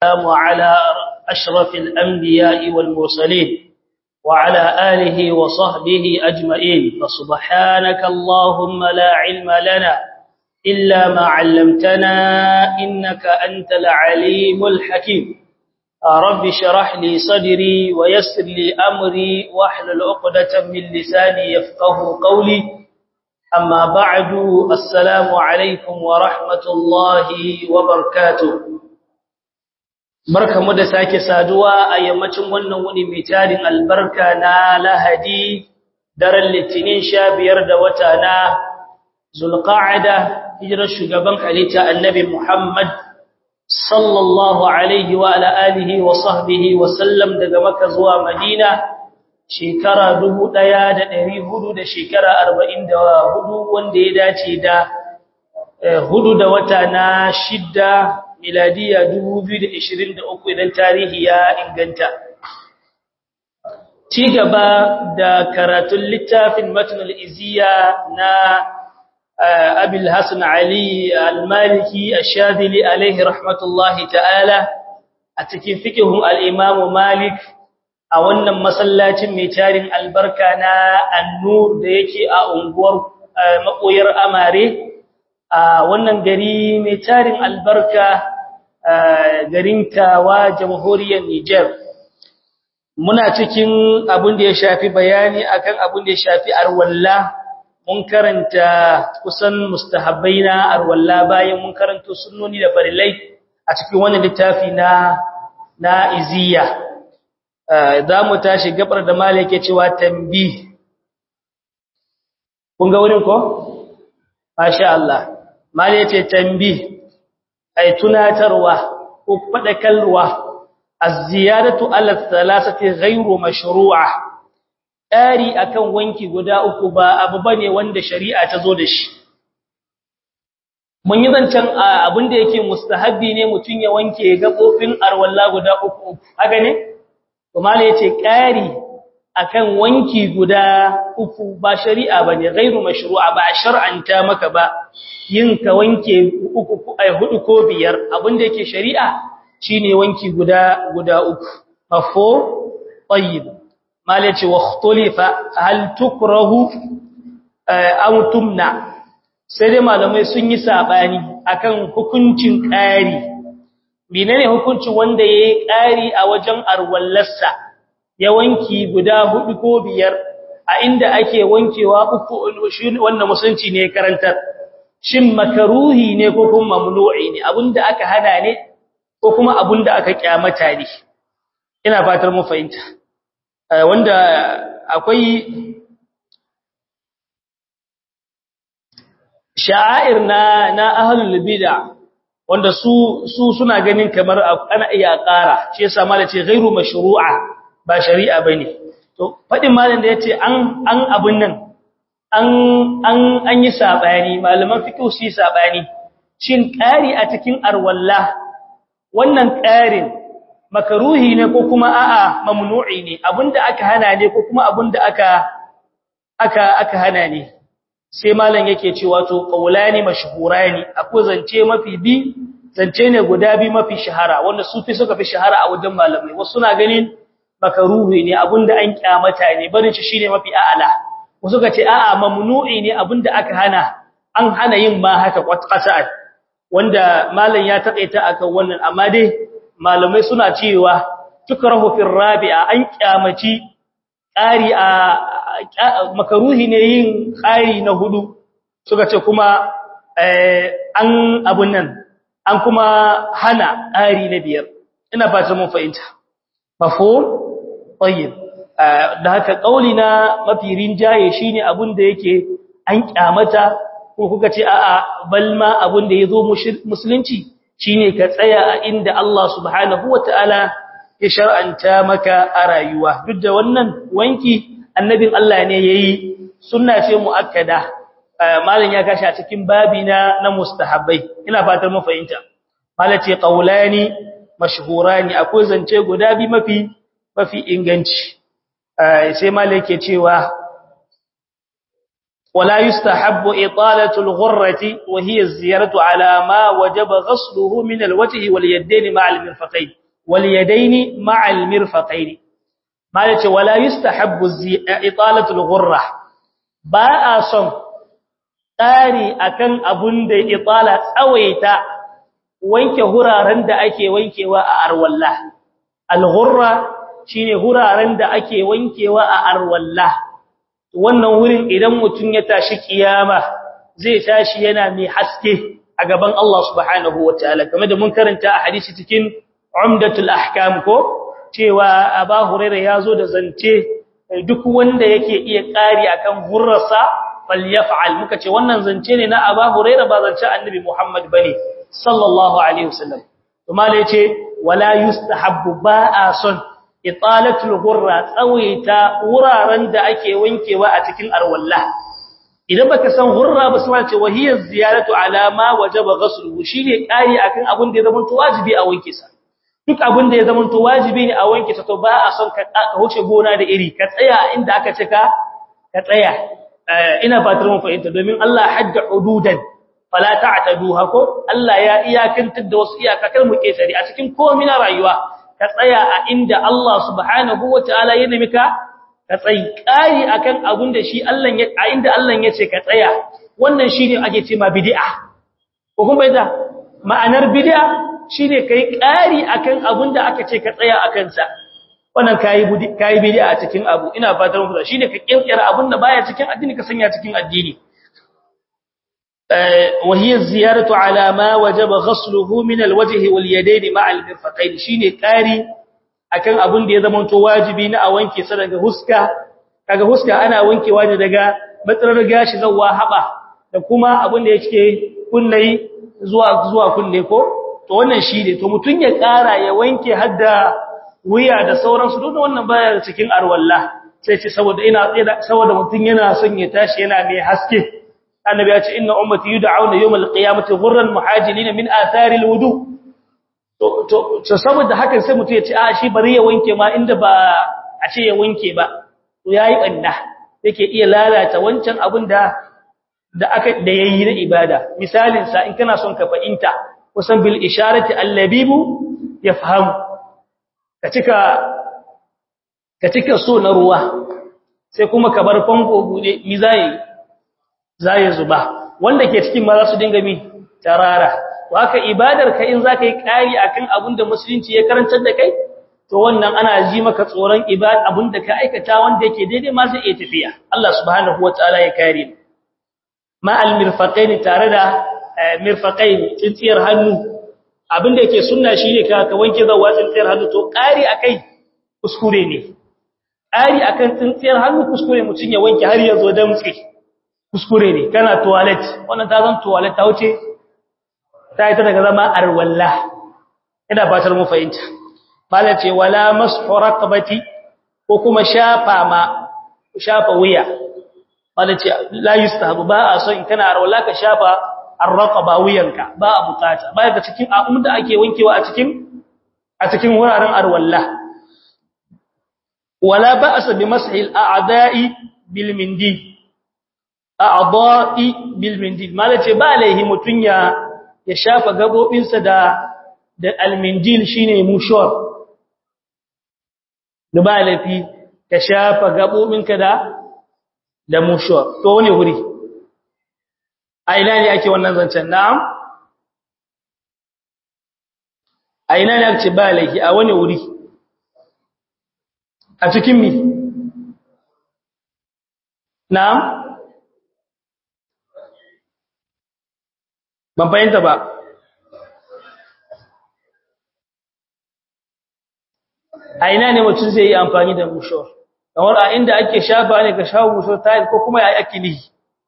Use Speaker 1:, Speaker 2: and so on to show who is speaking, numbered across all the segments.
Speaker 1: والسلام على أشرف الأنبياء والمرسلين وعلى آله وصحبه أجمعين فسبحانك اللهم لا علم لنا إلا ما علمتنا إنك أنت العليم الحكيم رب شرح لي صدري ويسر لي أمري واحلل عقدة من لساني يفقه قولي أما بعد السلام عليكم ورحمة الله وبركاته barka mu da sake saduwa a yammacin wannan wuni mai tarin albarka na lahadi daren litinin sha biyar da wata na zulqa'ada hijirar shugaban halitta annabi muhammad sallallahu alaihi wa ala alihi wa sahbihi wa sallam daga makka zuwa madina shekara dubu ɗaya da ɗari hudu da shekara arba'in da hudu wanda ya dace da hudu da wata na shidda miladiya 2023 idan tarihi ya inganta ci gaba da karatun littafin matnul iziya na abil hasan ali al-maliki ash-shadili alaihi rahmatullahi ta'ala a cikin fiqhun al-imam malik a wannan masallacin mai tarin albarka na an-nur da yake a unguwar makoyar amare a wannan gari mai tarin albarka garin Tawa jamhuriyar Niger muna cikin abin da ya shafi bayani akan abin da ya shafi arwalla mun karanta kusan mustahabbai na arwalla bayan mun karanta sunnoni da farilai a cikin wannan littafi na na iziya za mu tashi gabar da malike cewa tambi kun ga wurin ko masha Allah mali yace tambi ay tunatarwa ko fadakalwa az-ziyadatu ala thalathati ghayru mashru'a dari akan wanki guda uku ba abu bane wanda shari'a ta zo da shi mun yi zancan abin da yake mustahabbi ne mutun ya wanke gabobin arwalla guda uku haka ne to mali yace kari akan wanki guda uku ba shari'a bane ghairu mashru'a ba shar'anta maka ba yin ka wanke uku ai hudu ko biyar abinda yake shari'a shine wanki guda guda uku mafo tayyib malaci wa ikhtalifa hal tukrahu aw tumna sai dai malamai sun yi sabani akan hukuncin ƙari menene hukuncin wanda yayi ƙari a wajen arwallarsa ya wanki guda hudu ko biyar a inda ake wankewa uku wannan musulunci ne karantar shin makaruhi ne ko kuma mamnu'i ne abinda aka hada ne ko kuma abinda aka kyamata ne ina fatar mu fahimta wanda akwai sha'air na na ahlul bid'a wanda su su suna ganin kamar ana iya ƙara shi yasa malace ghairu mashru'a ba shari'a bane to fadin malam da yace an an abun nan an an an yi sabani malaman fiqh su yi sabani shin ƙari a cikin arwalla wannan ƙarin makaruhi ne ko kuma a'a mamnu'i ne abinda aka hana ne ko kuma abinda aka aka aka hana ne sai malam yake cewa to qaulani mashhurani akwai zance mafi bi zance ne guda bi mafi shahara wanda sufi suka fi shahara a wajen malamai wasu suna ganin makaruhi ne abinda an kyamata ne barin shi shine mafi a'ala wasu ka ce a'a mamnu'i ne abinda aka hana an hana yin ma haka qat'an wanda malam ya takaita akan wannan amma dai malamai suna cewa tukrahu fil rabi'a an kyamaci ƙari a makaruhi ne yin ƙari na hudu suka ce kuma an abun nan an kuma hana ƙari na biyar ina ba ta mun fahimta mafhum tayyib da haka kauli na mafi rinjaye shine abun da yake an kyamata ko kuka ce a'a balma abun da yazo musulunci shine ka tsaya a inda Allah subhanahu wataala ya shar'anta maka a rayuwa duk da wannan wanki annabin Allah ne yayi sunna ce muakkada malam ya kashi a cikin babi na na mustahabbai ina fatar mu fahimta malace qaulani mashhurani akwai zance guda bi mafi mafi inganci sai malai yake cewa ولا يستحب إطالة الغرة وهي الزيارة على ما وجب غسله من الوجه واليدين مع المرفقين واليدين مع المرفقين ما يتي ولا يستحب إطالة الغرة باء صم تاري أكن أبن دي إطالة أويتا wanke huraren da ake wankewa a arwalla al-ghurra shine huraren da ake wankewa a arwalla wannan wurin idan mutum ya tashi kiyama zai tashi yana mai haske a gaban Allah subhanahu wataala kamar da mun karanta a hadisi cikin umdatul ahkam ko cewa Aba Hurairah yazo da zance duk wanda yake iya kari akan hurrasa falyaf'al muka ce wannan zance ne na Aba Hurairah ba zance Annabi Muhammad bane sallallahu alaihi wasallam kuma da yace wala yustahabbu ba'a son italatul ghurra tsawaita wuraren da ake wankewa a cikin arwalla idan baka san hurra ba sai ce wahiyar ziyaratu ala ma wajaba ghusluhu shine kai akan abin da ya zama wajibi a wanke sa duk abin da ya zama wajibi ne a wanke sa to ba a son ka ka huce gona da iri ka tsaya inda aka ce ka ka tsaya ina fatar mun fahimta domin Allah hadda hududan fala ta'taduha ko Allah ya iyakantar da wasu iyakakar mu kesari a cikin komai na rayuwa ka tsaya a inda Allah subhanahu wataala ya nemi ka ka tsayi kai akan abun da shi Allah ya a inda Allah ya ce ka tsaya wannan shine ake ce ma bid'a ko kuma yadda ma'anar bid'a shine kai kari akan abun da aka ce ka tsaya akan sa wannan kai kai bid'a a cikin abu ina fatar mu shine ka kirkira abun da baya cikin addini ka sanya cikin addini وهي الزيارة على ما وجب غسله من الوجه واليدين مع المرفقين shine kari akan abun da ya zama to wajibi na a wanke sa daga huska kaga huska ana wankewa ne daga matsalar gashi zuwa haba da kuma abun da yake kunnai zuwa zuwa kunne ko to wannan shine to mutun ya kara ya wanke hadda wuya da sauransu duk wannan baya cikin arwalla sai ce saboda ina saboda mutun yana son ya tashi yana mai haske annabi ya ce inna ummati yud'auna yawmal qiyamati ghurran muhajilin min athari alwudu to to saboda hakan sai mutum ya ce a shi bari ya wanke ma inda ba a ce ya wanke ba to yayi banda yake iya lalata wancan abin da da aka da yayi na ibada misalin sa in kana son ka fahimta kusan bil isharati allabibu yafhamu ka cika ka cika so na ruwa sai kuma ka bar famfo bude mi zai zai zuba wanda ke cikin ma za su dinga mi tarara to haka ibadar ka in zaka yi kari akan abin da musulunci ya karantar da kai to wannan ana ji maka tsoron ibad abin da ka aikata wanda yake daidai ma zai iya tafiya Allah subhanahu wataala ya kare ma al mirfaqain tare da mirfaqain tsintsiyar hannu abin da yake sunna shine ka ka wanke zawa tsintsiyar hannu to kari akai kuskure ne kari akan tsintsiyar hannu kuskure mutun ya wanke har ya zo damtsi kuskure ne kana toilet wannan ta zan toilet ta wuce ta yi ta daga zama arwalla ina fatar mu fahimta mala ce wala mashu raqabati ko kuma shafa ma shafa wuya mala ce la yustahabu ba a so in kana arwalla ka shafa arraqaba wuyanka ba a bukata ba ga cikin abun da ake wankewa a cikin a cikin wuraren arwalla wala ba'sa bi mashil a'da'i bil mindil a'dha'i bil mindil malace ba laihi mutun ya ya shafa gabobinsa da da almindil shine mushor da ba laifi ka shafa gabobinka da da mushor to wani huri a ina ne ake wannan zancen na'am a ina ne ake ba laifi a wani wuri a cikin mi na'am ban fahimta ba a ina ne mutum zai yi amfani da mushor kamar a inda ake shafa ne ka shafa mushor tayil ko kuma ya ake nihi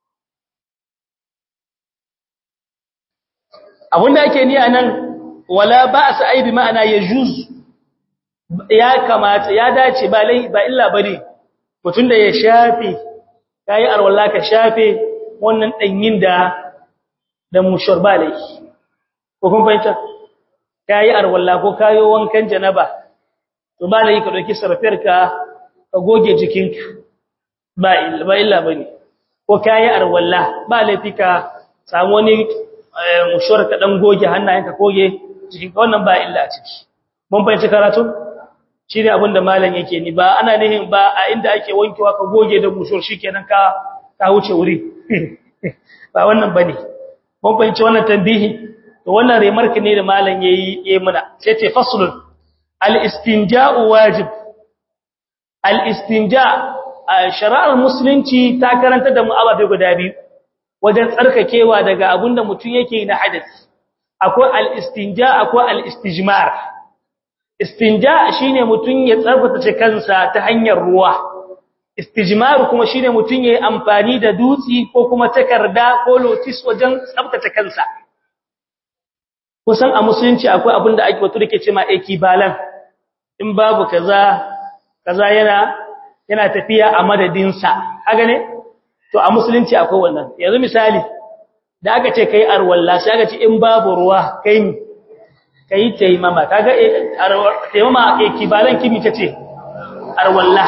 Speaker 1: abinda ake ni a nan wala ba a sa'ai bi ma'ana ya juz ya kamata ya dace ba illa ba ne mutum da ya shafe ka yi arwallah ka shafe wannan ɗanyin da da mushur ba laifi ko kun fahimta kayi arwalla ko kayo wankan janaba to ba laifi ka dauki sarfiyar ka ka goge jikinka ba illa ba illa bane ko kayi arwalla ba laifi ka samu wani mushuwar ka dan goge hannayenka goge cikin wannan ba illa a ciki mun fahimci karatu shine abin da malam yake ni ba ana nihin ba a inda ake wankewa ka goge da mushuwar shikenan ka ka wuce wuri ba wannan bane mun fahimci wannan tambihi to wannan remark ne da malam yayi yayi muna sai ce faslun al-istinja'u wajib al-istinja shari'ar musulunci ta karanta da mu ababe guda biyu wajen tsarkakewa daga abinda mutum yake na hadisi akwai al-istinja akwai al-istijmar istinja shine mutum ya tsarkake kansa ta hanyar ruwa istijmar kuma shine mutum yayi amfani da dutsi ko kuma takarda ko lotis wajen tsaftace kansa kusan a musulunci akwai abin da ake wato dake cewa ekibalan in babu kaza kaza yana yana tafiya a madadin sa kaga ne to a musulunci akwai wannan yanzu misali da aka ce kai arwalla sai aka ce in babu ruwa kai ni kai taimama kaga taimama ekibalan kimi tace arwalla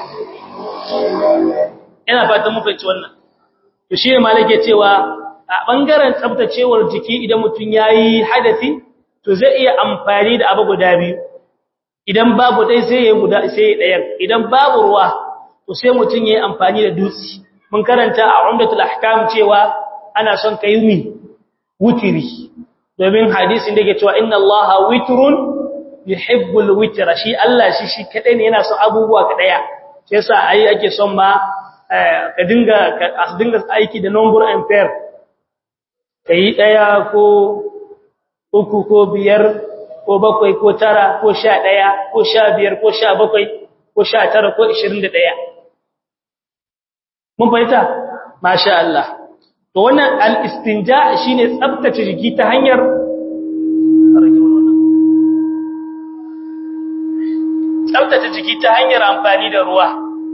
Speaker 1: ina fatan mun fahimci wannan to shi ne malake cewa a bangaren tsabtacewar jiki idan mutum yayi hadasi to zai iya amfani da abu guda biyu idan babu dai sai yayi guda sai ɗayan idan babu ruwa to sai mutum yayi amfani da dutse mun karanta a umdatul ahkam cewa ana son kai mi wutiri domin hadisin da yake cewa inna allaha witrun yuhibbul witra shi Allah shi shi kadai ne yana son abubuwa kadaya sai yasa ai ake son ma ka dinga ka dinga aiki da number and pair kai daya ko uku ko biyar ko bakwai ko tara ko sha daya ko sha biyar ko sha bakwai ko sha tara ko ishirin da daya mun fahimta masha Allah to wannan al-istinja shine tsabtace jiki ta hanyar tsabtace jiki ta hanyar amfani da ruwa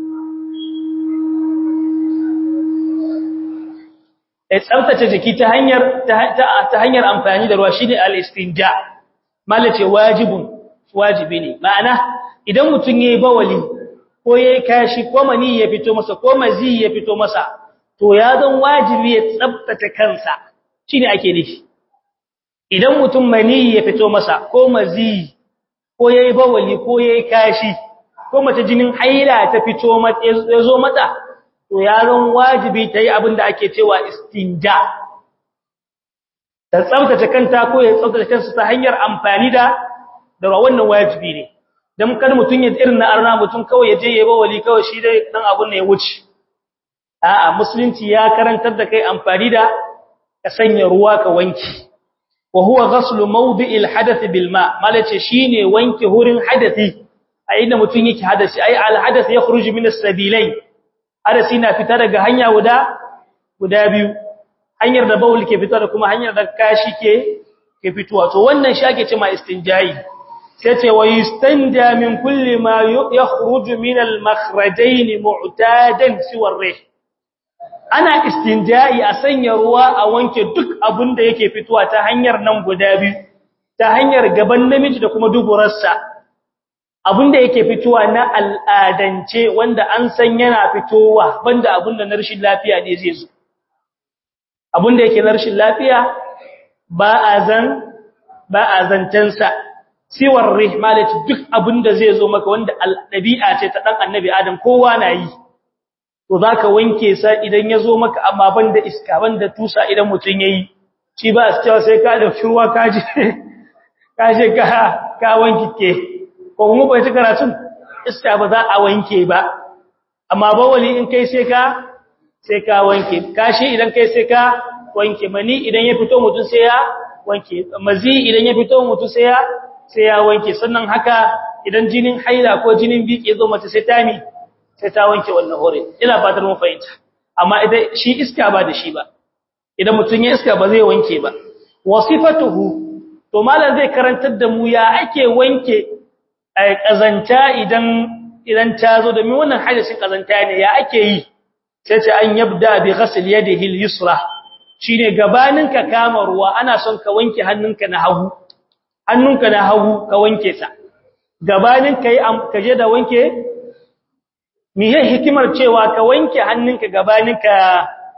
Speaker 1: ya tsabtace jiki ta hanyar ta hanyar amfani da ruwa shine al-istinja malace wajibun wajibi ne ma'ana idan mutum yayi bawali ko yayi kashi ko mani ya fito masa ko mazi ya fito masa to ya zan wajibi ya tsabtace kansa shine ake nufi idan mutum mani ya fito masa ko mazi ko yayi bawali ko yayi kashi ko mace jinin haila ta fito mata ya zo mata to yaron wajibi ta yi abin da ake cewa istinja ta tsabtace kanta ko ya tsabtace kansa ta hanyar amfani da da wannan wajibi ne dan kar mutun ya irin na arna mutun kawai ya je ya ba wali kawai shi dai dan abun ne ya wuce a'a musulunci ya karantar da kai amfani da ka sanya ruwa ka wanki wa huwa ghaslu mawdi'il hadath bil ma malace shine wanke hurin hadathi a inda mutun yake hadasi ai al hadath yakhruju min as-sabilain hadasi na fita daga hanya guda guda biyu hanyar da baul ke fita da kuma hanyar da kashi ke ke fitowa to wannan shi ake cewa istinjai sai ce wa yustanja min kulli ma yakhruju min al makhrajain mu'tadan siwa rih ana istinjai a sanya ruwa a wanke duk abin da yake fitowa ta hanyar nan guda biyu ta hanyar gaban namiji da kuma duburarsa abinda yake fitowa na al'adance wanda an san yana fitowa banda abinda na rashin lafiya ne zai zo abinda yake na rashin lafiya ba a zan ba a zancensa siwar rihmalati duk abinda zai zo maka wanda al'abi'a ce ta dan annabi adam kowa na yi to zaka wanke sa idan ya zo maka amma banda iska banda tusa idan mutun yayi shi ba su cewa sai ka da ruwa kaje kaje ka ka wanke ke ko kuma bai ta karatun iska ba za a wanke ba amma bawali in kai sai ka sai ka wanke kashi idan kai sai ka wanke mani idan ya fito mutum sai ya wanke mazi idan ya fito mutum sai ya sai ya wanke sannan haka idan jinin haila ko jinin biki ya zo mace sai ta mi sai ta wanke wannan hore ina fatar mun fahimta amma idan shi iska ba da shi ba idan mutum ya iska ba zai wanke ba wasifatuhu to malam zai karantar da mu ya ake wanke kazanta idan idan ta zo domin wannan hadisin kazanta ne ya ake yi sai ce an yabda bi ghasl yadihi al-yusra shine gabanin ka kama ruwa ana son ka wanke hannunka na hagu hannunka na hagu ka wanke sa gabanin kai ka je da wanke miye hikimar cewa ka wanke hannunka gabanin ka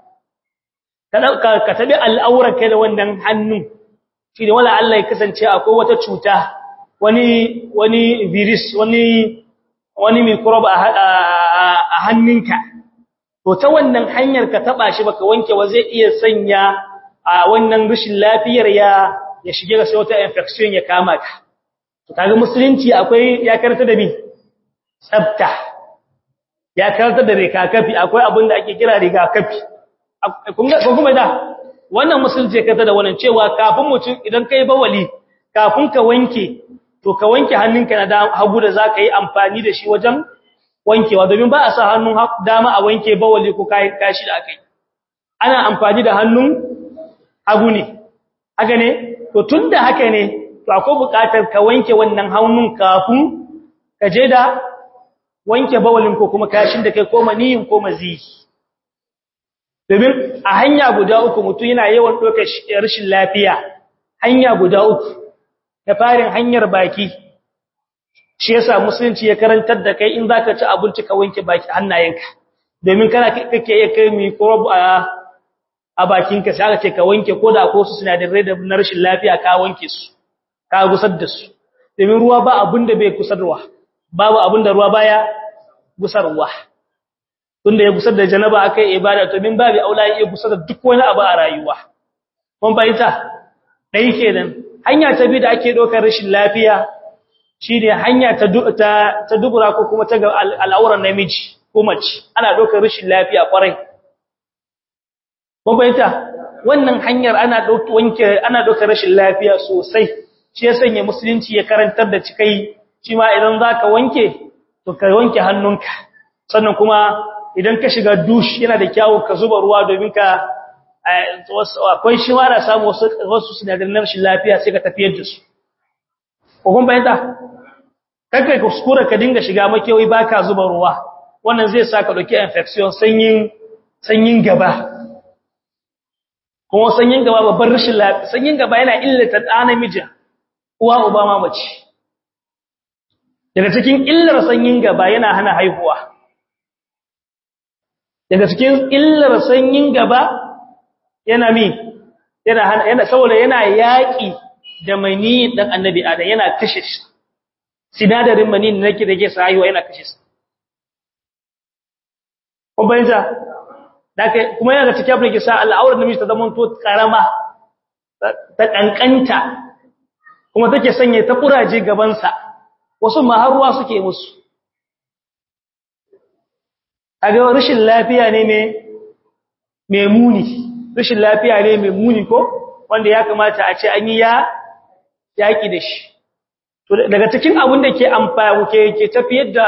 Speaker 1: ka ka tabi al'aurar kai da wannan hannun shi ne wala Allah ya kasance akwai wata cuta wani wani virus wani wani microbe a hannunka to ta wannan hanyar ka taba shi baka wanke wa zai iya sanya a wannan rashin lafiyar ya ya shige ga sai wata infection ya kama ka to kaga musulunci akwai ya karanta da bi tsafta ya karanta da rigakafi akwai abin da ake kira rigakafi kun ga kuma da wannan musulunci ya karanta da wannan cewa kafin mutum idan kai bawali kafin ka wanke to ka wanke hannunka na hagu da zaka yi amfani da shi wajen wankewa domin ba a sa hannun dama a wanke bawali ko kashi da akai ana amfani da hannun hagu ne haka ne to tunda haka ne to akwai buƙatar ka wanke wannan hannun kafin ka je da wanke bawalin ko kuma kashin da kai ko maniyin ko mazi domin a hanya guda uku mutum yana yawan ɗaukar rashin lafiya hanya guda uku da farin hanyar baki shi yasa musulunci ya karantar da kai in zaka ci abinci ka wanke baki hannayenka domin kana kake iya kai microbe a a bakinka sai aka ce ka wanke ko da ko su sinadarai da na rashin lafiya ka wanke su ka gusar da su domin ruwa ba abin da bai kusarwa babu abin da ruwa baya gusarwa tunda ya gusar da janaba akai ibada to min babu aula ya gusar da duk wani abu a rayuwa mun bayyana dai kenan hanya ta bi da ake dokar rashin lafiya shine hanya ta ta ta dubura ko kuma ta al'auran namiji ko mace ana dokar rashin lafiya kwarai mun bayyana wannan hanyar ana wanke ana dokar rashin lafiya sosai shi ya sanya musulunci ya karantar da cikai shi ma idan zaka wanke to ka wanke hannunka sannan kuma idan ka shiga dush yana da kyawu ka zuba ruwa domin ka akwai shi ma da samu wasu wasu sinadaran rashin lafiya sai ka tafiyar da su ko kun bayyana kai kuskura ka dinga shiga makewi baka zuba ruwa wannan zai saka dauki infection sanyin sanyin gaba kuma sanyin gaba babban rashin lafiya sanyin gaba yana illata ɗa namiji uwa uba ma mace daga cikin illar sanyin gaba yana hana haihuwa daga cikin illar sanyin gaba yana mi yana hana yana saboda yana yaki da mani dan annabi adam yana kashe shi sinadarin mani ne nake da ke sa haihuwa yana kashe shi kun bayyana dake kuma yana da cikin abin da ke sa al'aurar namiji ta zama to karama ta kankanta kuma take sanye ta kuraje gabansa wasu ma har ruwa suke musu kaga rashin lafiya ne mai muni rashin lafiya ne mai muni ko wanda ya kamata a ce an yi ya yaki da shi to daga cikin abin da ke amfani ke ke tafiyar da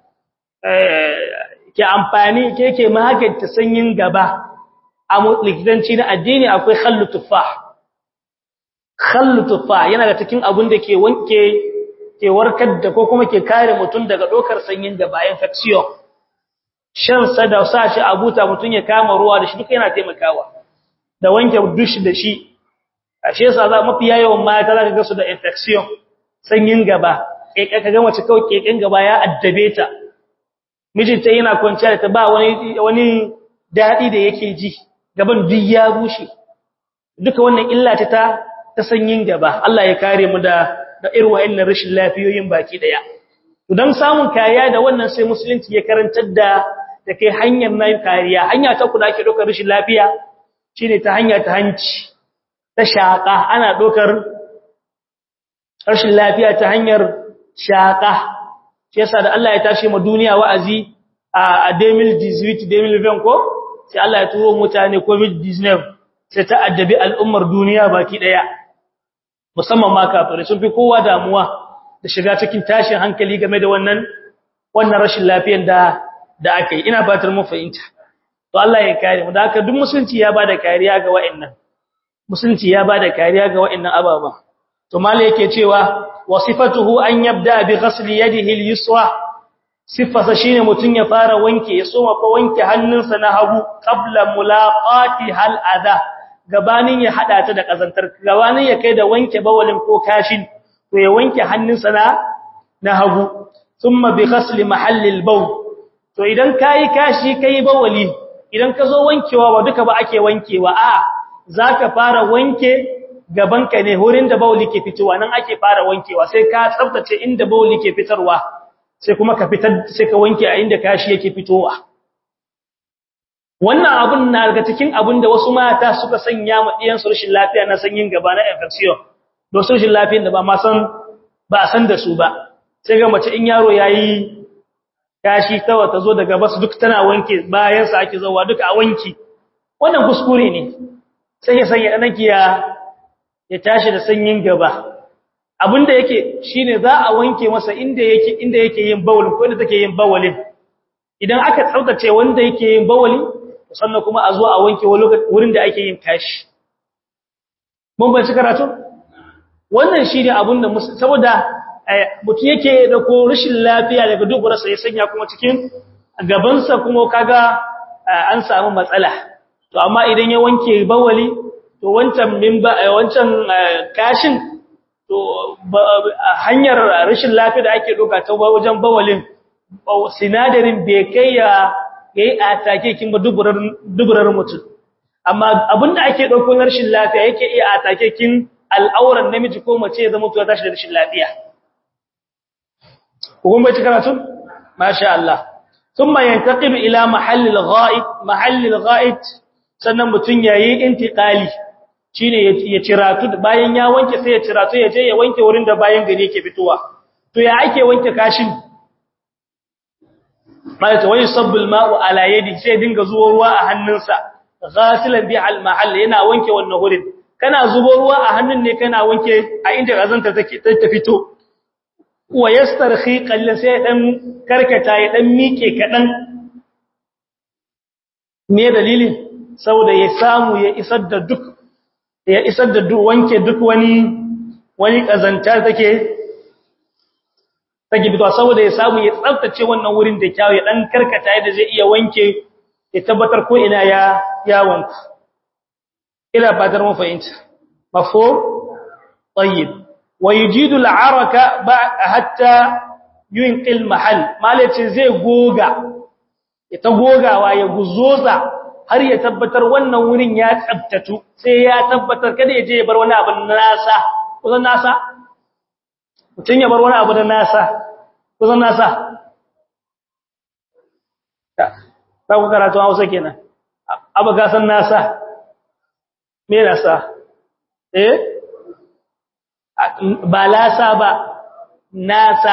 Speaker 1: ke amfani ke ke magance sanyin gaba a likitanci na addini akwai khallu tufah khallu tufah yana da cikin abin da ke wanke ke warkar da ko kuma ke kare mutum daga dokar sanyin gaba infection shan sa da sa shi a buta mutum ya kama ruwa da shi duka yana taimakawa da wanke dush da shi ashe yasa za mafi yawan mata zaka ga su da infection sanyin gaba kai ka ga mace kawai keken gaba ya addabe ta mijinta yana kwanciya da ta ba wani wani dadi da yake ji gaban duk ya bushe duka wannan illa ta ta sanyin gaba Allah ya kare mu da da irin wa'annan rashin lafiyoyin baki daya to dan samun kariya da wannan sai musulunci ya karantar da da kai hanyar nan kariya hanya ta kuda ake dokar rashin lafiya shine ta hanya ta hanci ta shaka ana dokar rashin lafiya ta hanyar shaka shi yasa da Allah ya tashi mu duniya wa'azi a 2018 2020 ko sai Allah ya turo mutane covid-19 sai ta addabi al'ummar duniya baki daya musamman ma kafirai sun fi kowa damuwa da shiga cikin tashin hankali game da wannan wannan rashin lafiyar da da aka yi ina fatar mu fahimta to Allah ya kare mu da haka duk musulunci ya bada kariya ga wa'annan musulunci ya bada kariya ga wa'annan ababa to mallai yake cewa wasifatuhu an yabda bi ghasli yadihi al-yusra sifarsa shine mutun ya fara wanke ya soma ko wanke hannunsa na hagu qabla mulaqati hal adha gabanin ya hada ta da kazantar gabanin ya kai da wanke bawalin ko kashin to ya wanke hannunsa na na hagu thumma bi ghasli mahallil bawl to idan kai kashi kai bawali idan ka zo wankewa ba duka ba ake wankewa a zaka fara wanke gabanka ne wurin da bauli ke fitowa nan ake fara wankewa sai ka tsaftace inda bauli ke fitarwa sai kuma ka fitar sai ka wanke a inda kashi yake fitowa wannan abun na daga cikin abun da wasu mata suka sanya ma diyan su rashin lafiya na sanyin gaba na infection don su rashin lafiyar da ba ma san ba a san da su ba sai ga mace in yaro yayi kashi tawa ta zo daga basu duk tana wanke bayan sa ake zawa duka a wanki wannan kuskure ne sai ya sanya danki ya ya tashi da sanyin gaba abinda yake shine za a wanke masa inda yake inda yake yin bawul ko inda take yin bawalin idan aka tsaftace wanda yake yin bawali sannan kuma a zo a wanke wurin da ake yin kashi mun ban karatu wannan shine abinda saboda mutum yake da ko rashin lafiya daga duburarsa ya sanya kuma cikin gabansa kuma kaga an samu matsala to amma idan ya wanke bawali to wancan mimba wancan kashin to hanyar rashin lafiya da ake doka ta wajen bawalin sinadarin bai kai ya yayi atake kin ba duburar duburar mutum amma abinda ake dauko rashin lafiya yake iya atake kin al'auran namiji ko mace ya zama to tashi da rashin lafiya kun bai karatu masha Allah thumma yantaqilu ila mahallil ghaib mahallil ghaib sannan mutun yayi intiqali shine ya ciratu bayan ya wanke sai ya ciratu ya je ya wanke wurin da bayan gari yake fitowa to ya ake wanke kashin malaka wani sabbul ma'u ala yadi sai dinga zuwa ruwa a hannunsa ghasilan bi al mahall yana wanke wannan wurin kana zubo ruwa a hannun ne kana wanke a inda gazanta take ta fito wa yastarhi qallan sai dan karkata ya dan mike kadan me dalilin saboda ya samu ya isar da duk ya isar da duk wanke duk wani wani kazanta take take fitowa saboda ya samu ya tsaftace wannan wurin da kyawu ya dan karkata yadda zai iya wanke ya tabbatar ko ina ya ya wanku ila fatar mu fahimta mafhum tayyib ويجيد العرك حتى ينقل محل malace zai goga ita gogawa ya guzoza har ya tabbatar wannan wurin ya tsabtatu sai ya tabbatar kada ya je ya bar wani abu nasa kusan nasa mutun ya bar wani abu da nasa kusan nasa ta ku karatu Hausa kenan abu ga san nasa me nasa eh ba lasa ba nasa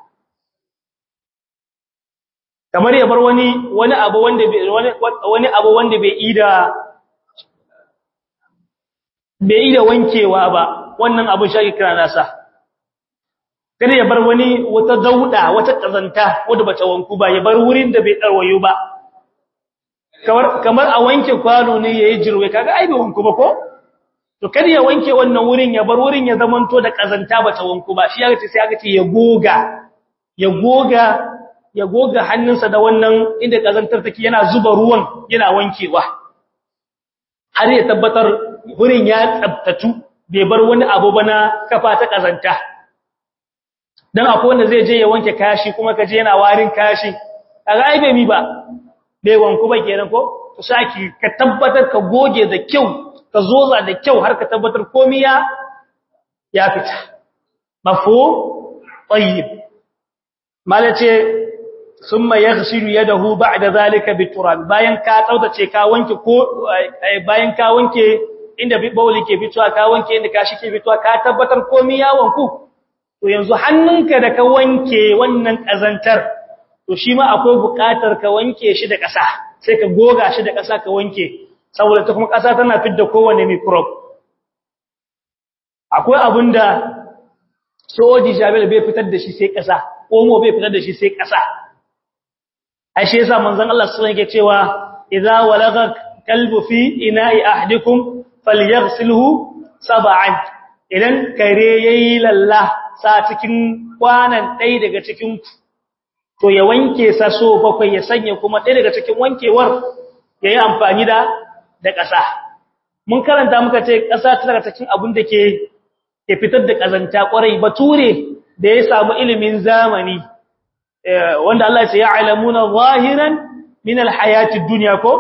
Speaker 1: kamar ya bar wani wani abu wanda wani wani abu wanda bai ida bai ida wankewa ba wannan abu shi kira nasa kada ya bar wani wata dauda wata kazanta wanda bata wanku ba ya bar wurin da bai darwayo ba kamar kamar a wanke kwano ne yayi jirwe kaga ai bai wanku ba ko to kada ya wanke wannan wurin ya bar wurin ya zamanto da kazanta bata wanku ba shi ya ce sai aka ce ya goga ya goga ya goga hannunsa da wannan inda kazantar take yana zuba ruwan yana wankewa har ya tabbatar wurin ya tsabtatu bai bar wani abu ba na kafa ta kazanta dan akwai wanda zai je ya wanke kashi kuma kaje yana warin kashi kaga ai bai mi ba bai wanku ba kenan ko to saki ka tabbatar ka goge da kyau ka zoza da kyau har ka tabbatar komai ya ya fita mafhum tayyib malace summa yaghsilu yadahu ba'da zalika biturab bayan ka tsaudace ka wanke ko bayan ka wanke inda bauli ke fitowa ka wanke inda kashi ke fitowa ka tabbatar komai ya wanku to yanzu hannunka da ka wanke wannan kazantar to shi ma akwai buƙatar ka wanke shi da ƙasa sai ka goga shi da ƙasa ka wanke saboda ta kuma ƙasa tana fidda kowane microbe akwai abinda soji jabel bai fitar da shi sai ƙasa omo bai fitar da shi sai ƙasa ashe yasa manzon Allah sallallahu alaihi wasallam yake cewa idza walagha kalbu fi ina'i ahdikum falyaghsilhu sab'an idan kare yayi lalla sa cikin kwanan dai daga cikin to ya wanke sa so bakwai ya sanya kuma dai daga cikin wankewar yayi amfani da da ƙasa mun karanta muka ce ƙasa ta daga cikin abin da ke ke fitar da kazanta kwarai bature da ya samu ilimin zamani wanda Allah ya ce ya'lamuna zahiran min alhayati dunya ko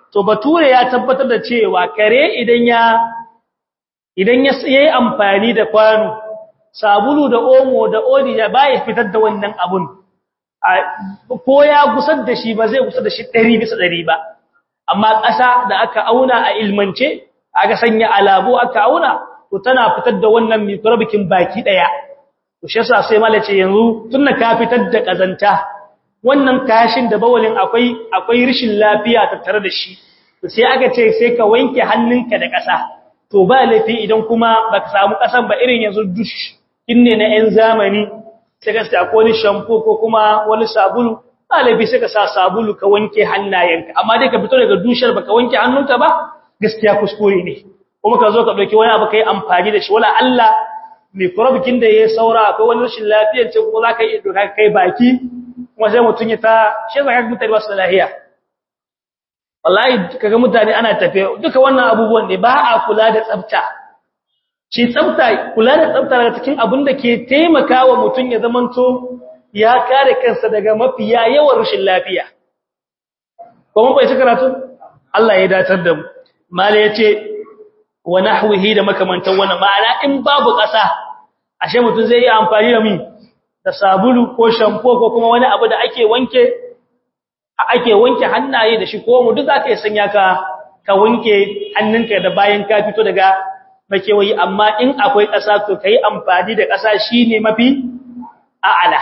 Speaker 1: to bature ya tabbatar da cewa kare idan ya idan ya yi amfani da kwano sabulu da omo da odi ya baya fitar da wannan abun ko ya gusar da shi ba zai gusar da shi 100 bisa 100 ba amma ƙasa da aka auna a ilmance aka sanya alabu aka auna to tana fitar da wannan microbikin baki daya to shi yasa sai malace yanzu tunna ka fitar da kazanta wannan kashin da bawalin akwai akwai rishin lafiya tattare da shi to sai aka ce sai ka wanke hannunka da ƙasa to ba laifi idan kuma baka samu ƙasan ba irin yanzu dush inne na 'yan zamani sai ka sa ko ni shampoo ko kuma wani sabulu ba laifi sai ka sa sabulu ka wanke hannayenka amma dai ka fito daga dushar baka wanke hannunka ba gaskiya kuskure ne kuma ka zo ka dauki wani abu kai amfani da shi wala Allah microbikin da ya saura akwai wani rashin lafiyar ce kuma zaka iya doka kai baki kuma sai mutun ya ta shi zaka mutane ba su da lafiya wallahi kaga mutane ana tafe duka wannan abubuwan ne ba a kula da tsafta shi tsafta kula da tsafta daga cikin abin da ke taimakawa mutun ya zamanto ya kare kansa daga mafiya yawan rashin lafiya kuma bai cika karatu Allah ya datar da mu mala yace wa nahwihi da makamantan wannan ma'ana in babu ƙasa ashe mutun zai yi amfani da mi da sabulu ko shampoo ko kuma wani abu da ake wanke ake wanke hannaye da shi ko mu duk aka sanya ka ka wanke hannunka da bayan ka fito daga makewayi amma in akwai ƙasa to kai amfani da ƙasa shine mafi a'ala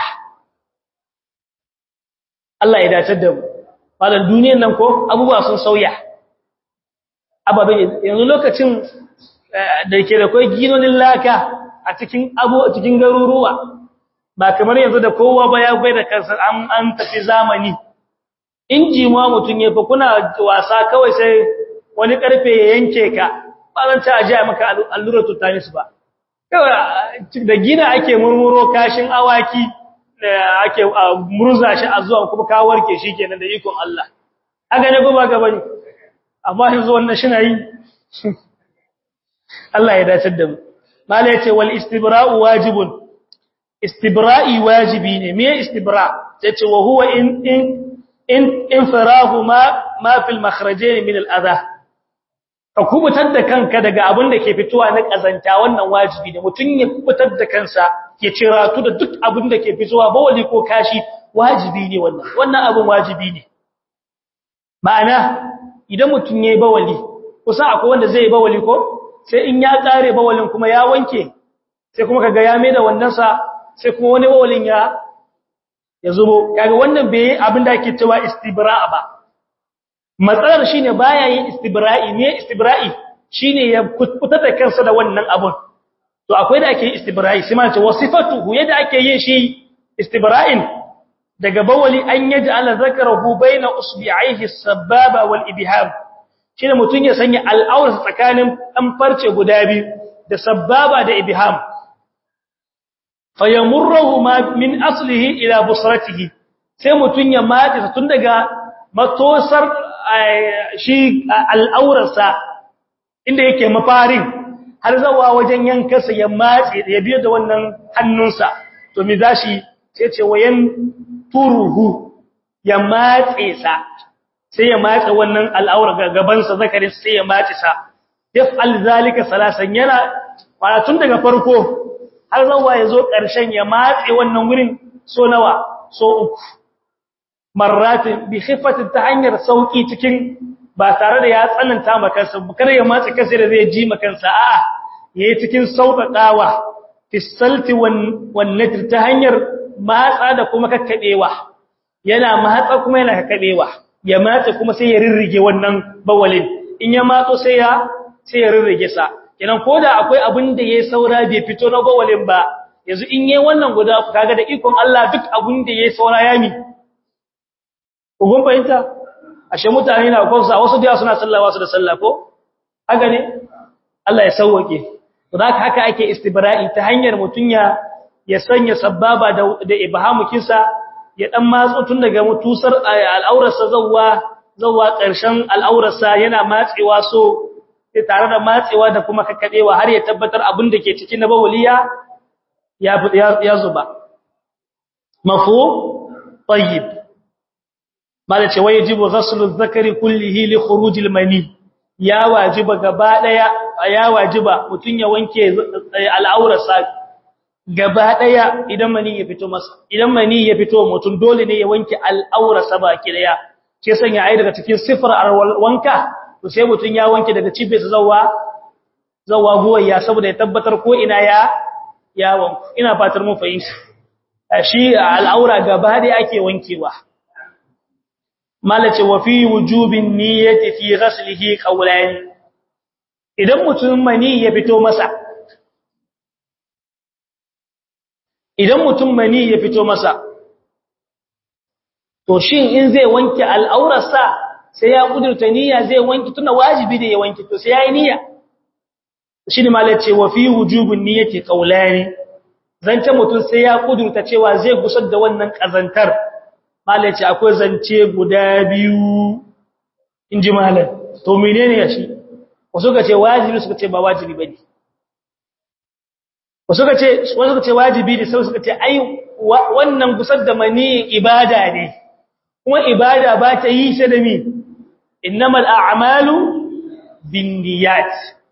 Speaker 1: Allah ya dace da mu wannan duniyar nan ko abubuwa sun sauya ababe yanzu lokacin da ke da kai ginonin laka a cikin abu a cikin garuruwa ba kamar yanzu da kowa ba ya bai da kansa an an tafi zamani inji ma mutun ya fa kuna wasa kawai sai wani karfe ya yanke ka ba zan ta aje maka allura tutanis ba kawai da gina ake murmuro kashin awaki da ake murza shi a zuwa kuma ka warke shi kenan da ikon Allah haka ne ko ba ga bane amma yanzu wannan shi na yi Allah ya dace da mu mala yace wal istibra'u wajibun istibra'i wajibi ne me istibra yace wa huwa in in in infirahu ma ma fil makhrajain min al adha ka kubutar da kanka daga abin da ke fitowa na kazanta wannan wajibi ne mutun ya kubutar da kansa ya ciratu da duk abin da ke fitowa bawali ko kashi wajibi ne wannan wannan abin wajibi ne ma'ana idan mutun yayi bawali kusa akwai wanda zai yi bawali ko sai in ya kare bawalin kuma ya wanke sai kuma kaga ya mai da wannan sa sai kuma wani bawalin ya ya zubo kaga wannan bai abin da ake cewa istibra'a ba matsalar shine baya yin istibra'i ne istibra'i shine ya kuta da kansa da wannan abun to akwai da ake yin istibra'i sai ma ce wasifatuhu yadda ake yin shi istibra'in daga bawali an yaj'ala zakarahu baina usbi'aihi as-sababa wal ibham shine mutun ya sanya al'aurarsa tsakanin dan farce guda biyu da sababa da ibham fayamurruhuma min aslihi ila busratihi sai mutun ya matse tun daga matosar shi al'aurarsa inda yake mafarin har zawa wajen yankarsa ya matse ya biyo da wannan hannunsa to mi zashi sai ce wayan turuhu ya matse sa sai ya matse wannan al'aura gabansa zakarin sai ya matse sa yaf'al zalika salasan yana fara tun daga farko har zawa ya zo ƙarshen ya matse wannan wurin so nawa so uku marratin bi khifatin ta hanyar sauki cikin ba tare da ya tsananta makansa kar ya matse kansa da zai ji makansa a'a yayi cikin sauƙaƙawa fi salti wan natr ta hanyar matsa da kuma kakkadewa yana matsa kuma yana kakkadewa ya matse kuma sai ya rirrige wannan bawalin in ya matso sai ya sai ya rirrige sa kenan koda akwai abin da yayi saura bai fito na bawalin ba yanzu in yayi wannan guda kaga da ikon Allah duk abin da yayi saura ya mi kun fahimta ashe mutane na kwansa wasu da suna sallah wasu da sallah ko haka ne Allah ya sauwake to haka haka ake istibra'i ta hanyar mutunya ya sanya sababa da da ibhamukinsa ya dan matso tun daga mutusar al'aurarsa zawwa zawwa ƙarshen al'aurarsa yana matsewa so sai tare da matsewa da kuma kakkadewa har ya tabbatar abin da ke cikin na bawliya ya ya zuba mafu tayyib mala ce wajibu ghaslu dhakari kullihi li khuruj al-mani ya wajiba gaba daya ya wajiba mutun ya wanke al'aurarsa gaba daya idan mani ya fito masa idan mani ya fito mutun dole ne ya wanke al'aurarsa baki daya sai sanya ai daga cikin sifar wanka to sai mutun ya wanke daga cibiyarsa zawa zawa guwaya saboda ya tabbatar ko ina ya ya wanku ina fatar mun fahimta shi al'aura gaba daya ake wankewa malace wa fi wujubin niyyati fi ghaslihi qawlan idan mutum mani ya fito masa idan mutum mani ya fito masa to shin in zai wanke al'aurarsa sai ya kudurta niyya zai wanke tunda wajibi ne ya wanke to sai yayi niyya shine malace wa fi wujubin niyyati qawlan zance mutum sai ya kudurta cewa zai gusar da wannan kazantar malai ce akwai zance guda biyu in ji malai to menene ya shi wasu ka ce wajibi suka ce ba wajibi ba ne wasu ka ce wajibi ne sai suka ce ai wannan gusar da mani ibada ne kuma ibada ba ta yi shi da mi innamal a'malu binniyat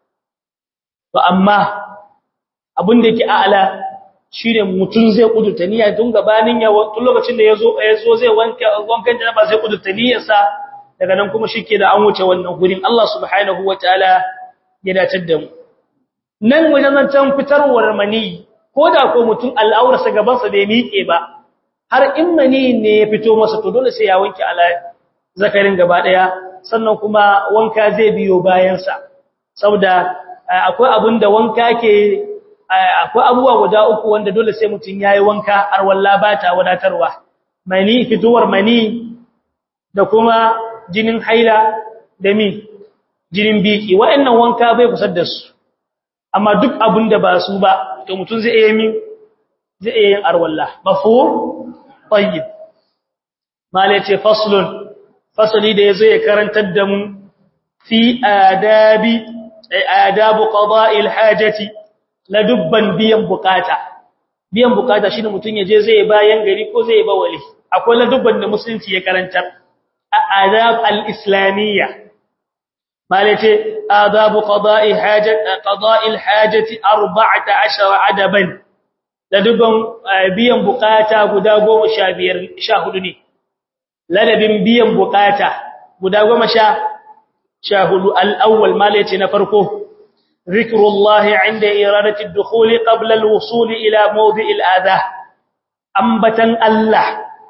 Speaker 1: to amma abin da yake a'ala shi ne mutum zai kudurta niyya tun gabanin ya tun lokacin da ya zo ya zo zai wanka wankan janaba zai kudurta niyyarsa daga nan kuma shike da an wuce wannan gurin Allah subhanahu wataala ya dace da mu nan wajen zancan fitarwar mani ko da ko mutum al'aurarsa gaban sa bai miƙe ba har in mani ne ya fito masa to dole sai ya wanke ala zakarin gaba daya sannan kuma wanka zai biyo bayan sa saboda akwai abin da wanka ke akwai abubuwa guda uku wanda dole sai mutum yayi wanka har walla ba ta wadatarwa mani fituwar mani da kuma jinin haila da mi jinin biki wa'annan wanka bai kusar da su amma duk abin da ba su ba to mutum zai iya min zai iya yin arwalla mafhum tayyib mala ce faslun fasali da yazo ya karantar da mu fi adabi adabu qada'il hajati la dubban biyan bukata biyan bukata shine mutun yaje zai bayan gari ko zai ba wali akwai la dubban da musulunci ya karanta adab al-islamiyya malace adabu qada'i hajat qada'i al-hajati 14 adaban la dubban biyan bukata guda 15 14 ne ladabin biyan bukata guda 10 14 al-awwal malace na farko ذكر الله عند إرادة الدخول قبل الوصول إلى موضع الآذى أنبتا الله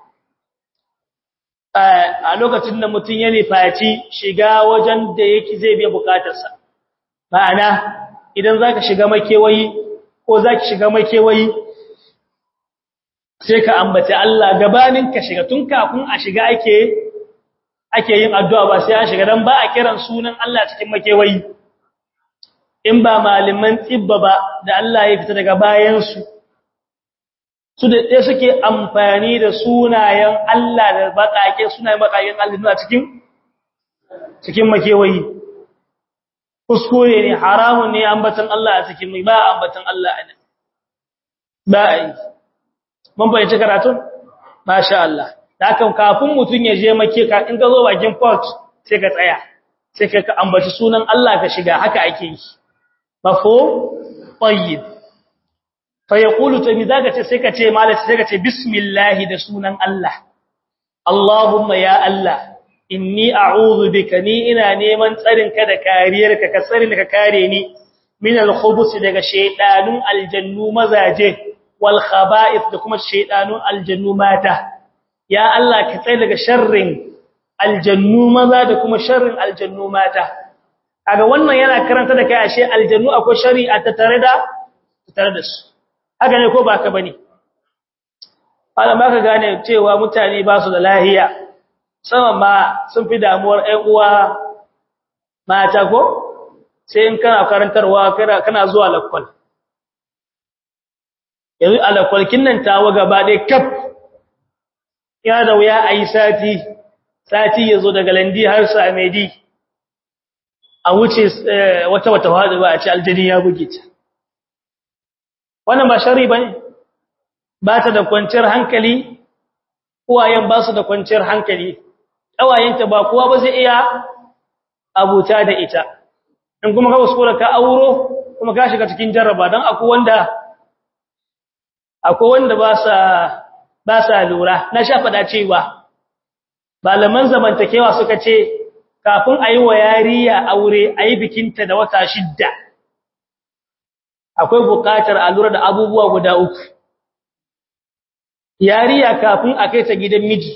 Speaker 1: a lokacin da mutum ya nufaci shiga wajen da yake zai biya bukatarsa ma'ana idan zaka shiga makewayi ko zaki shiga makewayi sai ka ambaci Allah gabanin ka shiga tun kafin a shiga ake ake yin addu'a ba sai an shiga dan ba a kiran sunan Allah cikin makewayi in ba malaman tsibba ba da Allah ya fita daga bayansu su da ɗaya suke amfani da sunayen Allah da baƙaƙe sunayen baƙaƙen Allah a cikin cikin makewayi kuskure ne haramun ne ambatan Allah a cikin mai ba ambatan Allah a nan ba a yi mun fahimci karatun masha Allah da hakan kafin mutum ya je make ka in ka zo bakin port sai ka tsaya sai ka ambaci sunan Allah ka shiga haka ake yi mafhum tayyib fa yaqulu to mizaga ce sai ka ce malaka sai ka ce bismillah da sunan Allah Allahumma ya Allah inni a'udhu bika ni ina neman tsarin ka da kariyarka ka tsarin ka kare ni min al-khubus daga shaydanun aljannu mazaje wal khaba'ith da kuma shaydanun aljannu mata ya Allah ka tsare daga sharrin aljannu maza da kuma sharrin aljannu mata kaga wannan yana karanta da kai ashe aljannu akwai shari'a ta tare da tare da su haka ne ko ba ka bane Allah ba ka gane cewa mutane ba su da lahiya sama ma sun fi damuwar ƴan uwa mata ko sai in kana karantarwa kana kana zuwa lakwal yanzu alakwalkin nan tawa gaba dai kaf ya da wuya ayi sati sati yazo daga landi har samedi a wuce wata wata wada ba a ci aljani ya buge ta wannan ba shari bane ba ta da kwanciyar hankali uwayen ba su da kwanciyar hankali ƙawayenta ba kowa ba zai iya abuta da ita in kuma ka kuskura ka auro kuma ka shiga cikin jarraba don akwai wanda akwai wanda ba sa ba sa lura na sha faɗa cewa malaman zamantakewa suka ce kafin a yi wa yariya aure a yi bikinta da wata shidda akwai buƙatar a lura da abubuwa guda uku yariya kafin a kai ta gidan miji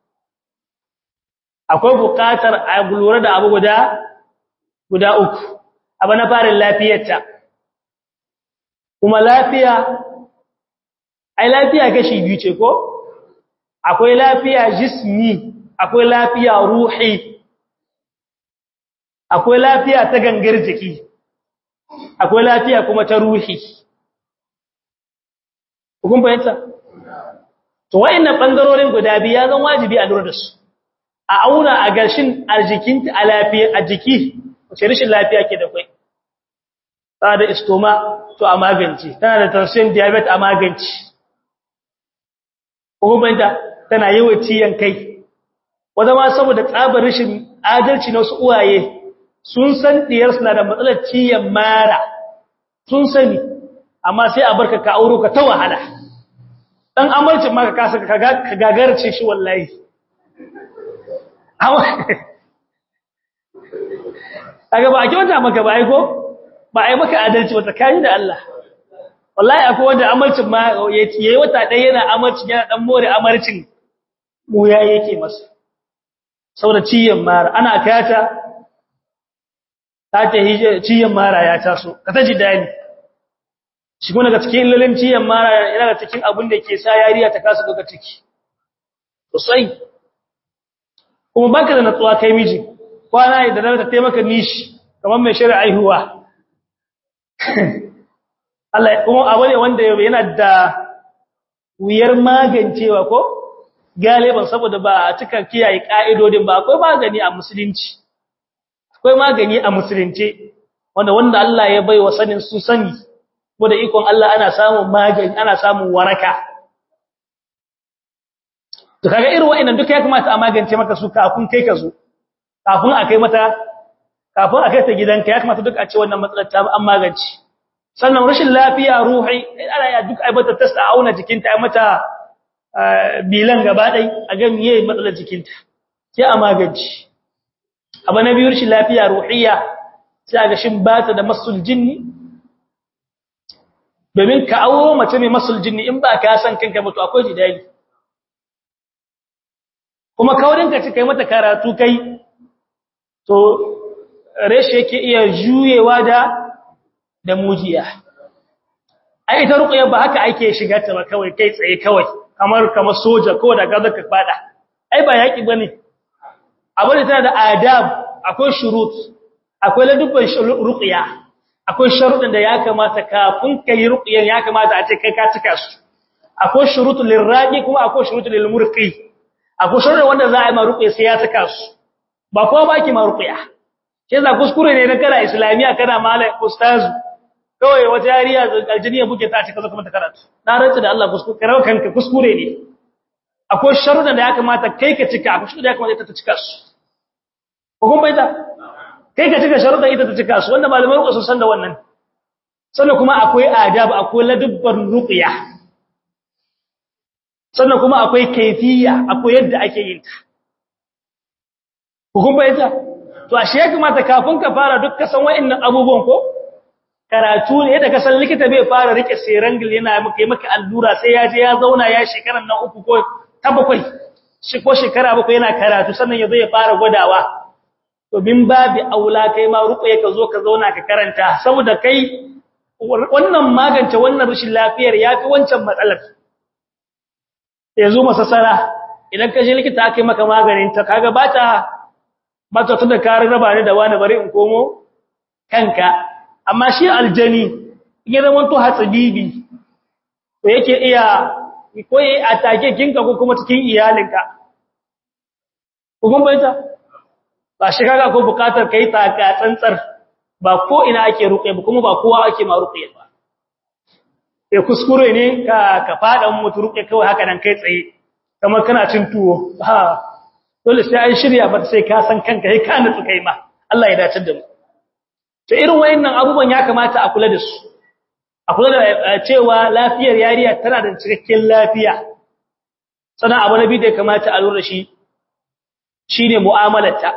Speaker 1: akwai buƙatar a lura da abu guda guda uku abu na farin lafiyarta kuma lafiya ai lafiya kashi biyu ce ko akwai lafiya jismi akwai lafiya ruhi akwai lafiya ta gangar jiki akwai lafiya kuma ta ruhi hukun fahimta to wa'annan bangarorin guda biyu ya zan wajibi a lura da su a auna a gashin a jikinta a lafiya a jiki wace rashin lafiya ke da kai tana da istoma to a magance tana da tension diabetes a magance hukumanta tana yawan ciyan kai wanda ma saboda tsabar rashin adalci na wasu uwaye sun san diyar suna da matsalar ciyan mara sun sani amma sai a barka ka auro ka ta wahala dan amarcin ma ka kasa ka gagarce shi wallahi kaga ba a kyauta maka ba aiko ba ai maka adalci ba tsakani da Allah wallahi akwai wanda amarcin ma yayi wata ɗaya yana amarcin yana dan more amarcin mu ya yake masa saboda ciyan mara ana kayata ta ce ciyan mara ya taso ka ta ji dani shi kuma daga cikin illolin ciyan mara yana da cikin abin da ke sa yariya ta kasa daga ciki sosai kuma baka da natsuwa kai miji kwana da ta taimaka nishi kamar mai shari'a aihuwa Allah kuma abu ne wanda yana da wuyar magancewa ko galiban saboda ba a cika kiyaye ka'idodin ba akwai magani a musulunci akwai magani a musulunci wanda wanda Allah ya bai wa sanin su sani da ikon Allah ana samun magani ana samun waraka to kaga irin wa'annan duka ya kamata a magance maka su kafin kai ka zo kafin a kai mata kafin a kai ta gidanka ya kamata duk a ce wannan matsalar ta an magance sannan rashin lafiya ruhi ana ya duk ai mata tasta auna jikinta ai mata bilan gaba dai a ga miye matsalar jikinta sai a magance abu na biyu rashin lafiya ruhiyya sai ga shin bata da masul jinni domin ka auro mace mai masul jinni in ba ka san kanka ba to akwai jidali kuma kaurinka ci kai mata karatu kai to reshe yake iya juyewa da da mujiya ai ita ruqya ba haka ake shiga ta ba kawai kai tsaye kawai kamar kamar soja ko da gaza ka fada ai ba yaki bane abin da tana da adab akwai shurut akwai ladubban ruqya akwai sharuɗin da ya kamata kafin kai ruqyan ya kamata a ce kai ka cika su akwai shurutul lirraqi kuma akwai shurutul lilmurqi akwai sharuɗin wanda za a yi ma ruqya sai ya cika su ba kowa baki ma ruqya sai za kuskure ne na kana islamiya kana malai ustazu kawai wata yariya aljiniya buke ta ce kaza kuma ta karatu na rantsa da Allah kuskure karawa kanka kuskure ne akwai sharuɗan da ya kamata kai ka cika akwai sharuɗan da ya kamata ita ta cika su ko kun bayyana kai ka cika sharuɗan ita ta cika su wanda malamai ruƙa sun san da wannan sannan kuma akwai adab akwai ladubban ruqya sannan kuma akwai kaifiya akwai yadda ake yin ta ko kun bayyana to ashe ya kamata kafin ka fara duk ka san wa'annan abubuwan ko karatu ne yadda ka san likita bai fara rike serangil yana maka maka allura sai ya je ya zauna ya shekaran nan uku ko ta bakwai shi ko shekara bakwai yana karatu sannan yazo ya fara gwadawa to bin babi aula kai ma ruƙe ka zo ka zauna ka karanta saboda kai wannan magance wannan rashin lafiyar yafi wancan matsalar yanzu masasara idan ka je likita aka yi maka maganin ta kaga bata bata tunda ka raba ni da wani bari in komo kanka amma shi aljani ya zama to hatsabibi to yake iya ko yi atake kinka ko kuma cikin iyalinka hukun baita ba shi kaga ko bukatar kai taka tsantsar ba ko ina ake ruqe ba kuma ba kowa ake ma ruqe ba eh kuskure ne ka ka fada mutu ruqe kawai haka nan kai tsaye kamar kana cin tuwo ha dole sai an shirya ba sai ka san kanka sai ka nutsu kai ma Allah ya dace da mu to irin wayannan abubuwan ya kamata a kula da su a kula da cewa lafiyar yariya tana da cikakken lafiya sannan abu nabi da ya kamata a lura shi shine mu'amalarta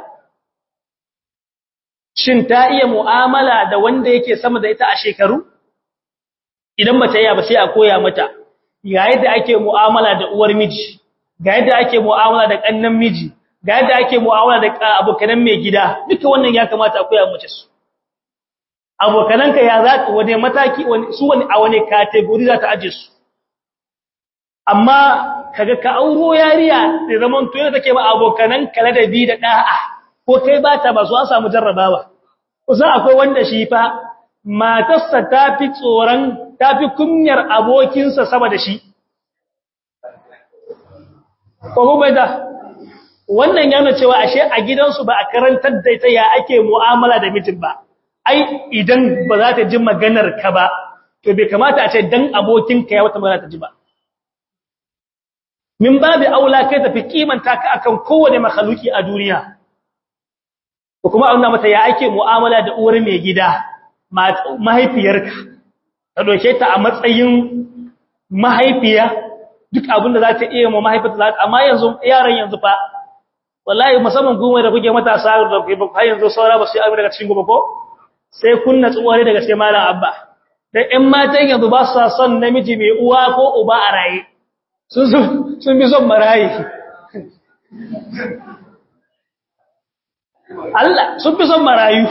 Speaker 1: shin ta iya mu'amala da wanda yake sama da ita a shekaru idan ba ta iya ba sai a koya mata ga yadda ake mu'amala da uwar miji ga yadda ake mu'amala da kannan miji ga yadda ake mu'amala da abokanan mai gida duka wannan ya kamata a koya mace su abokananka ya za ka wane mataki su wani a wani category za ta aje su amma kaga ka auro yariya da zaman to yadda take ba abokanan kala da bi da da'a ko kai ba ta ba su an samu jarrabawa kusan akwai wanda shi fa matarsa ta fi tsoron ta fi kunyar abokinsa sama da shi ko kuma da wannan yana cewa ashe a gidansu ba a karantar da ita ya ake mu'amala da mijin ba ai idan ba za ta ji maganar ka ba to bai kamata a ce dan abokinka ya wata magana ta ji ba min babu aula kai tafi kimanta ka akan kowane makhluki a duniya ko kuma a nuna mata ya ake mu'amala da uwar mai gida mahaifiyarka ta doke ta a matsayin mahaifiya duk abinda za ta iya ma mahaifiyarta za ta amma yanzu yaran yanzu fa wallahi musamman goma da kuke matasa da kuke ba har yanzu saura ba su yi abin daga cikin gobe ko sai kunna tsuware daga sai malam abba dan ƴan matan yanzu ba su son namiji mai uwa ko uba a raye sun sun bi son marayi Allah sun fi son marayu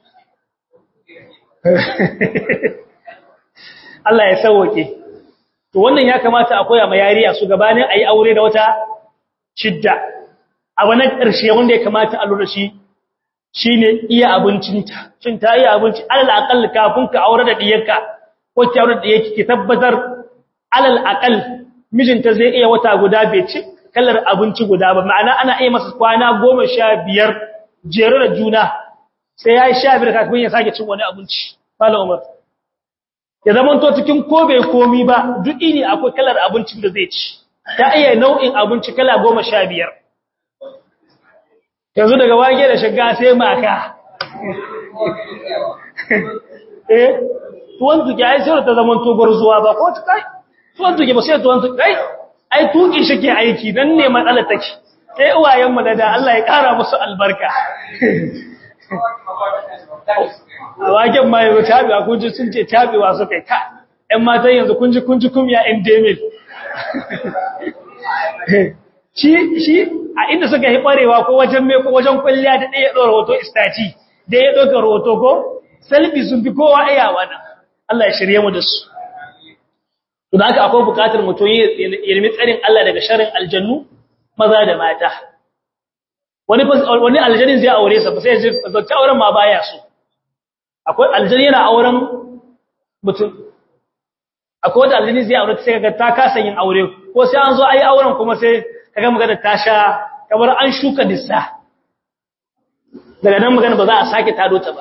Speaker 1: Allah ya sauwake to wannan ya kamata a koya ma yariya su gabanin ayi aure da wata shidda abu na ƙarshe wanda ya kamata a lura shi shine iya abincinta shin ta iya abinci alal aqal kafin ka aure da diyarka ko ki aure da diyarki ki tabbatar alal aqal mijinta zai iya wata guda bai ci kallar abinci guda ba ma'ana ana iya masa kwana 15 jere da juna sai ya yi sha biyar kafin ya sake cin wani abinci fala umar ya zama to cikin ko bai komi ba duk ini akwai kalar abincin da zai ci ta iya nau'in abinci kala goma sha biyar yanzu daga wage da shiga sai maka eh tuwon tuki ai sai ta zama to zuwa ba ko ta kai tuwon tuki ba sai tuwon tuki kai ai tuki shi ke aiki dan ne matsalar take sai uwayen mu da Allah ya kara musu albarka a waken ma yanzu tabiwa kun ji sun ce tabiwa su kai ka ‘yan matan yanzu kun ji kun ji kumya ‘yan demil shi shi a inda suka yi ɓarewa ko wajen mai ko wajen kwalliya da ɗaya ɗora hoto istaci da ya ɗauka hoto ko selfie sun fi kowa iya wannan Allah ya shirye mu da su to da haka akwai buƙatar mutum ya ilmi tsarin Allah daga sharin aljannu maza da mata wani wani aljannin zai aure sa ba sai ya zauki auren ma baya so akwai aljanni yana auren mutum akwai wanda aljanni zai aure sai kaga ta kasa yin aure ko sai an zo ayi auren kuma sai kaga magana ta sha kamar an shuka dissa daga nan magana ba za a sake tado ta ba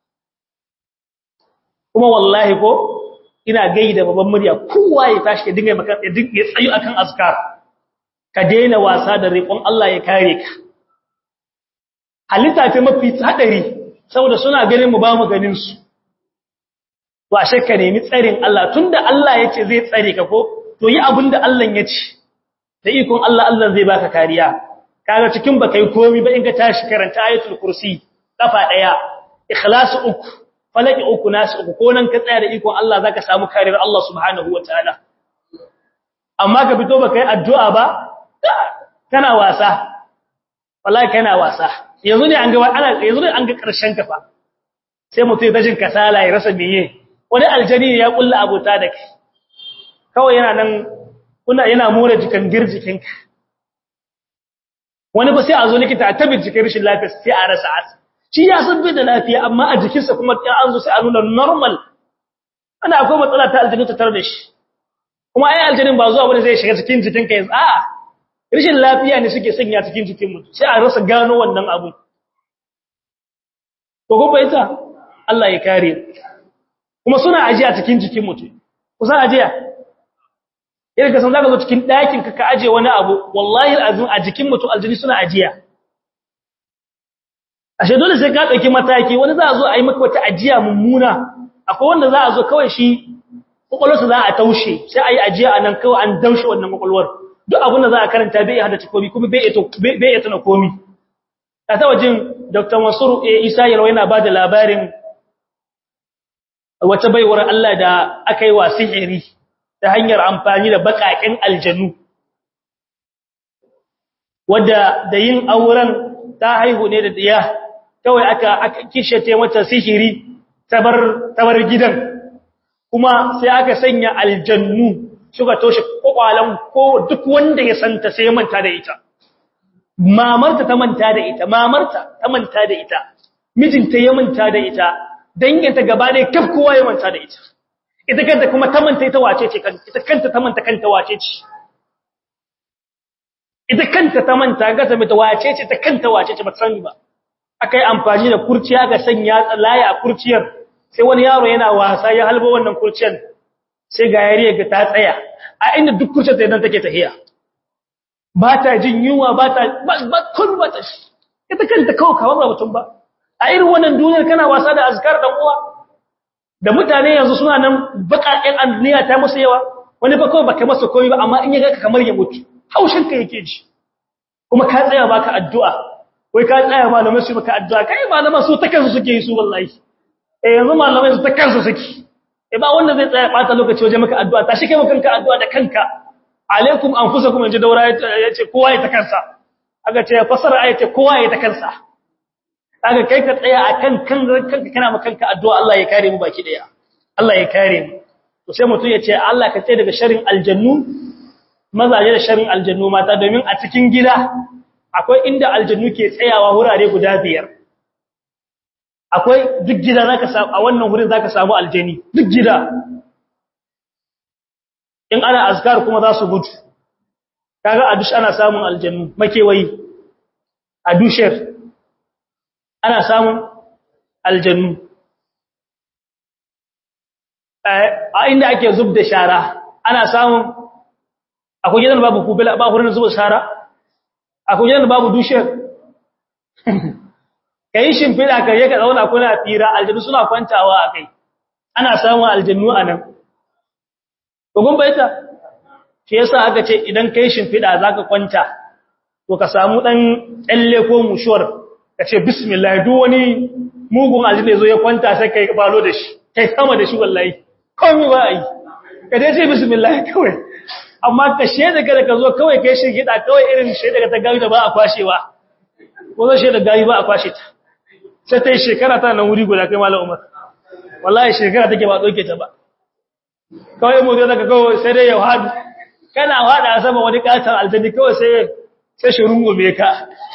Speaker 1: kuma wallahi ko ina gaida babban murya kowa ya tashi ya dinga maka ya dinga tsayu akan azkar ka daina wasa da riƙon Allah ya kare ka halitta ta mafi hadari saboda suna ganin mu ba mu ganin su to a shakka nemi tsarin Allah tunda Allah yace zai tsare ka ko to yi abinda Allah yace da ikon Allah Allah zai baka kariya kaga cikin baka yi komai ba in ka tashi karanta ayatul kursi kafa daya ikhlas uku falaki uku nas uku ko nan ka tsaya da ikon Allah zaka samu kariyar Allah subhanahu wataala amma ka fito baka yi addu'a ba kana wasa wallahi kana wasa yanzu ne an ga ana yanzu ne an ga karshen kafa sai mutum ya dajin kasala ya rasa meye wani aljani ya kulla abota da kai kawai yana nan kuna yana more jikan girjikinka wani ba sai a zo likita a tabbata jikin rashin lafiya sai a rasa asa shi ya san bai da lafiya amma a jikinsa kuma in an zo sai a nuna normal ana akwai matsala ta aljani ta tare da shi kuma ai aljanin ba zuwa wani zai shiga cikin jikinka yanzu a'a rashin lafiya ne suke sanya cikin jikin mutum sai a rasa gano wannan abu ko ko bai ta Allah ya kare kuma suna ajiya cikin jikin mutum kusan ajiya irin ka san zaka zo cikin ɗakin ka ka aje wani abu wallahi alazim a jikin mutum aljini suna ajiya ashe dole sai ka dauki mataki wani za a zo a yi maka wata ajiya mummuna akwai wanda za a zo kawai shi kokolwarsa za a taushe sai a yi ajiya a nan kawai an daushe wannan kokolwar duk abin da za a karanta bai hada komi kuma bai bai iya tana komi a ta wajen dr mansur isa yalwa yana ba da labarin wata baiwar Allah da aka yi wa sihiri ta hanyar amfani da baƙaƙen aljanu wadda da yin auren ta haihu ne da diya kawai aka aka kishete mata sihiri tabar tabar gidan kuma sai aka sanya aljannu suka toshe kokwalan ko duk wanda ya santa sai ya manta da ita mamarta ta manta da ita mamarta ta manta da ita mijinta ya manta da ita danginta gaba ne kaf kowa ya manta da ita ita kanta kuma ta manta ita wace ce kanta ita kanta ta manta kanta wace ce ita kanta ta manta ga ta mata wace ce ta kanta wace ce ba sani ba akai amfani da kurciya ga sanya laya a kurciyar sai wani yaro yana wasa ya halbo wannan kurciyar sai ga yariya ga ta tsaya a inda duk kurciyar ta idan take tahiya ba ta jin yunwa ba ta ba kun ba ta ita kanta kawai kawai ba mutum ba a irin wannan duniyar kana wasa da azkar dan uwa da mutane yanzu suna nan bakaƙen anniya ta musu yawa wani ba kawai baka masa komai ba amma in ya ga kamar ya mutu haushin ka yake ji kuma ka tsaya baka addu'a wai ka tsaya malamai su maka addu'a kai malaman su ta kansu suke yi su wallahi eh yanzu malamai su ta kansu suke eh ba wanda zai tsaya bata lokaci waje maka addu'a tashi kai maka kanka addu'a da kanka alaikum anfusakum inji daura yace kowa ya ta kansa aka ce fasara ayace kowa ya ta kansa aka kai ka tsaya akan kan kanka kana maka kanka addu'a Allah ya kare mu baki daya Allah ya kare mu to sai mutum ya ce Allah ka tsaye daga sharrin aljannu mazaje da sharrin aljannu mata domin a cikin gida akwai inda aljannu ke tsayawa wurare guda biyar akwai duk gida zaka samu a wannan wurin zaka samu aljani duk gida in ana azkar kuma za su gudu kaga a dush ana samun aljannu makewayi a dusher ana samun aljannu a inda ake zub da shara ana samun akwai gidan babu kubila ba hurin zuba shara akwai gidan babu dusher kai shimfida ka je ka zauna kuna fira aljannu suna kwantawa akai ana samun aljannu anan kogon baita shi yasa aka ce idan kai shimfida zaka kwanta to ka samu dan tsalle ko mushuwar ka ce bismillah duk wani mugun aljanna zo ya kwanta sai kai balo da shi kai sama da shi wallahi komai ba ai ka dai ce bismillah kawai amma ka sheda kada ka zo kawai kai shi gida kawai irin sheda ta gawi da ba a kwashewa ko zo sheda gawi ba a kwashe ta sai ta yi shekara ta nan wuri guda kai malam umar wallahi shekara take ba doke ta ba kawai mu daga kawai sai dai ya hadu kana hada sama wani katar aljanni kawai sai sai shi rungume ka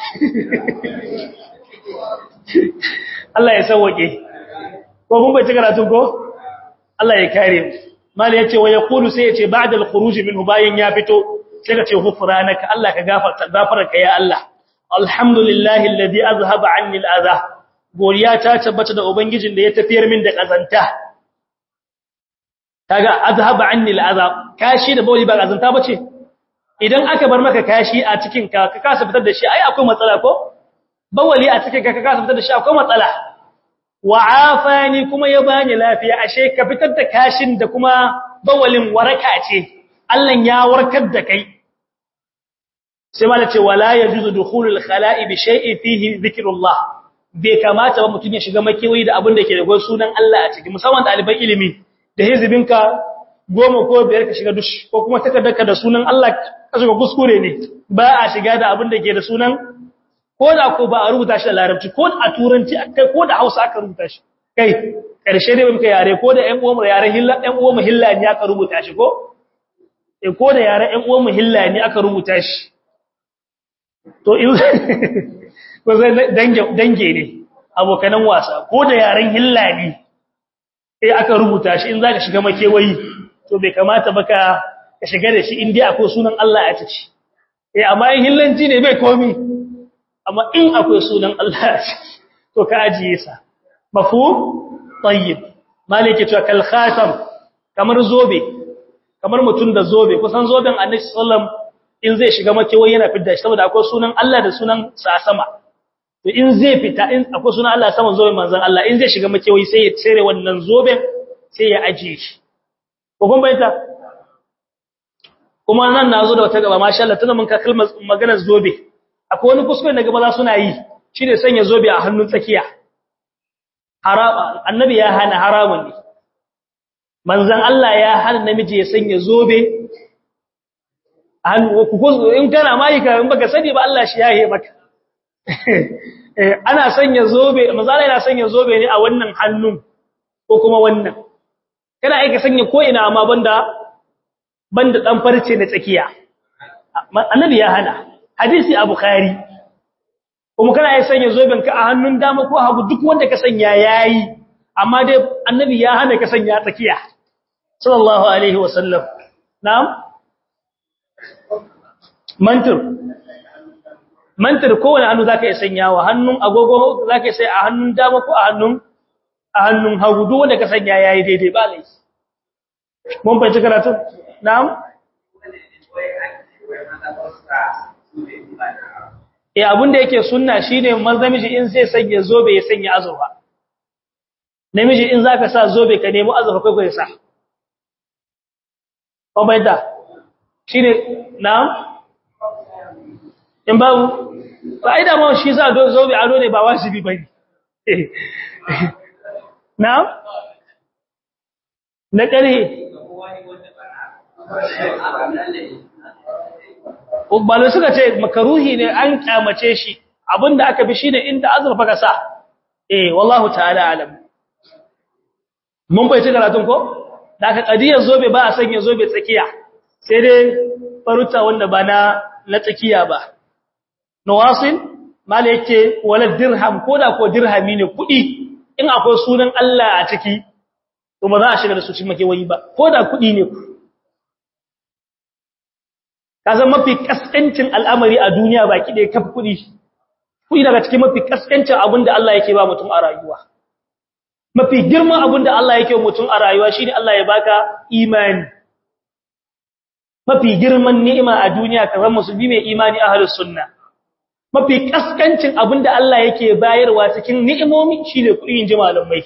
Speaker 1: Allah ya sauwake ko mun bai ci karatu ko Allah ya kare mu mali yace wa yaqulu sai yace ba'da al-khuruj minhu bayan ya fito sai ka ce ghufranaka Allah ka gafarta gafarka ya Allah alhamdulillahi alladhi azhaba anni al-adha goriya ta tabbata da ubangijin da ya tafiyar min da kazanta kaga azhaba anni al-adha kashi da bawli ba kazanta bace idan aka bar maka kashi a cikin ka ka kasa fitar da shi ai akwai matsala ko bawali a cikin ka ka kasa fitar da shi akwai matsala wa afani kuma ya bani lafiya ashe ka fitar da kashin da kuma bawalin waraka ce Allah ya warkar da kai sai mala ce wala yajuzu dukhulul khala'i bi shay'in fihi dhikrullah bai kamata ba mutun ya shiga makewayi da abin da ke da gwan sunan Allah a ciki musamman ɗaliban ilimi da hizibinka goma ko biyar ka shiga dush ko kuma takardarka da sunan Allah ka shiga kuskure ne ba a shiga da abin da ke da sunan ko da ko ba a rubuta shi da larabci ko a turanci kai ko da Hausa aka rubuta shi kai karshe dai muka yare ko da ƴan uwan yare hilla ƴan uwan hilla ne aka rubuta shi ko eh ko da yare ƴan uwan hilla ne aka rubuta shi to in ko zai dange dange ne abokanan wasa ko da yaren hilla ne eh aka rubuta shi in zaka shiga makewayi to bai kamata ba ka shiga da shi in dai akwai sunan Allah a ciki eh amma in hillanci ne bai komi amma in akwai sunan Allah a ciki to ka ajiye sa mafhum tayyib malike to kal khatam kamar zobe kamar mutum da zobe kusan zoben annabi sallam in zai shiga makewayi yana fidda shi saboda akwai sunan Allah da sunan sa sama to in zai fita in akwai sunan Allah sama zoben manzon Allah in zai shiga makewayi sai ya tsere wannan zoben sai ya ajiye shi ko kun bayyana kuma nan nazo da wata gaba masha Allah tana mun ka kalmar maganar zobe akwai wani kuskure da gaba za suna yi shine sanya zobe a hannun tsakiya haram annabi ya hana haramun ne manzon Allah ya hana namiji ya sanya zobe hannu ku in kana mai ka in baka sani ba Allah shi yahe maka ana sanya zobe manzon Allah yana sanya zobe ne a wannan hannun ko kuma wannan kana aika sanya ko ina amma banda banda dan farce na tsakiya annabi ya hana hadisi a bukhari kuma kana yi sanya zoben ka a hannun dama ko hagu duk wanda ka sanya yayi amma dai annabi ya hana ka sanya tsakiya sallallahu alaihi wasallam na'am mantur mantur kowane hannu zaka yi sanyawa hannun agogo zaka sai a hannun dama ko a hannun a hannun hagu duk wanda ka sanya yayi daidai ba lai mun fahimci karatu na'am eh abinda yake sunna shine namiji in zai sanya zobe ya sanya azurfa namiji in zaka sa zobe ka nemi azurfa kai kai sa ko bai da shine na'am in babu fa'ida ma shi za do zobe ado ne ba wajibi bane na'am na kare Ubbalu suka ce makaruhi ne an kyamace shi abinda aka bi shine inda azurfa ka sa eh wallahu ta'ala alam mun bai ci karatun ko da aka kadiyar zobe ba a sanya zobe tsakiya sai dai faruta wanda ba na na tsakiya ba nawasin mala yake wala dirham ko da ko dirhami ne kudi in akwai sunan Allah a ciki to ba za a shiga da su cikin makewayi ba ko da kudi ne ku ka zan mafi kaskancin al'amari a duniya baki da ya kafa kuɗi kuɗi daga cikin mafi kaskancin abin da Allah yake ba mutum a rayuwa mafi girman abin da Allah yake mutum a rayuwa shine Allah ya baka imani mafi girman ni'ima a duniya ka zama musulmi mai imani ahlus sunna mafi kaskancin abin da Allah yake bayarwa cikin ni'imomi shine kuɗi in ji malamai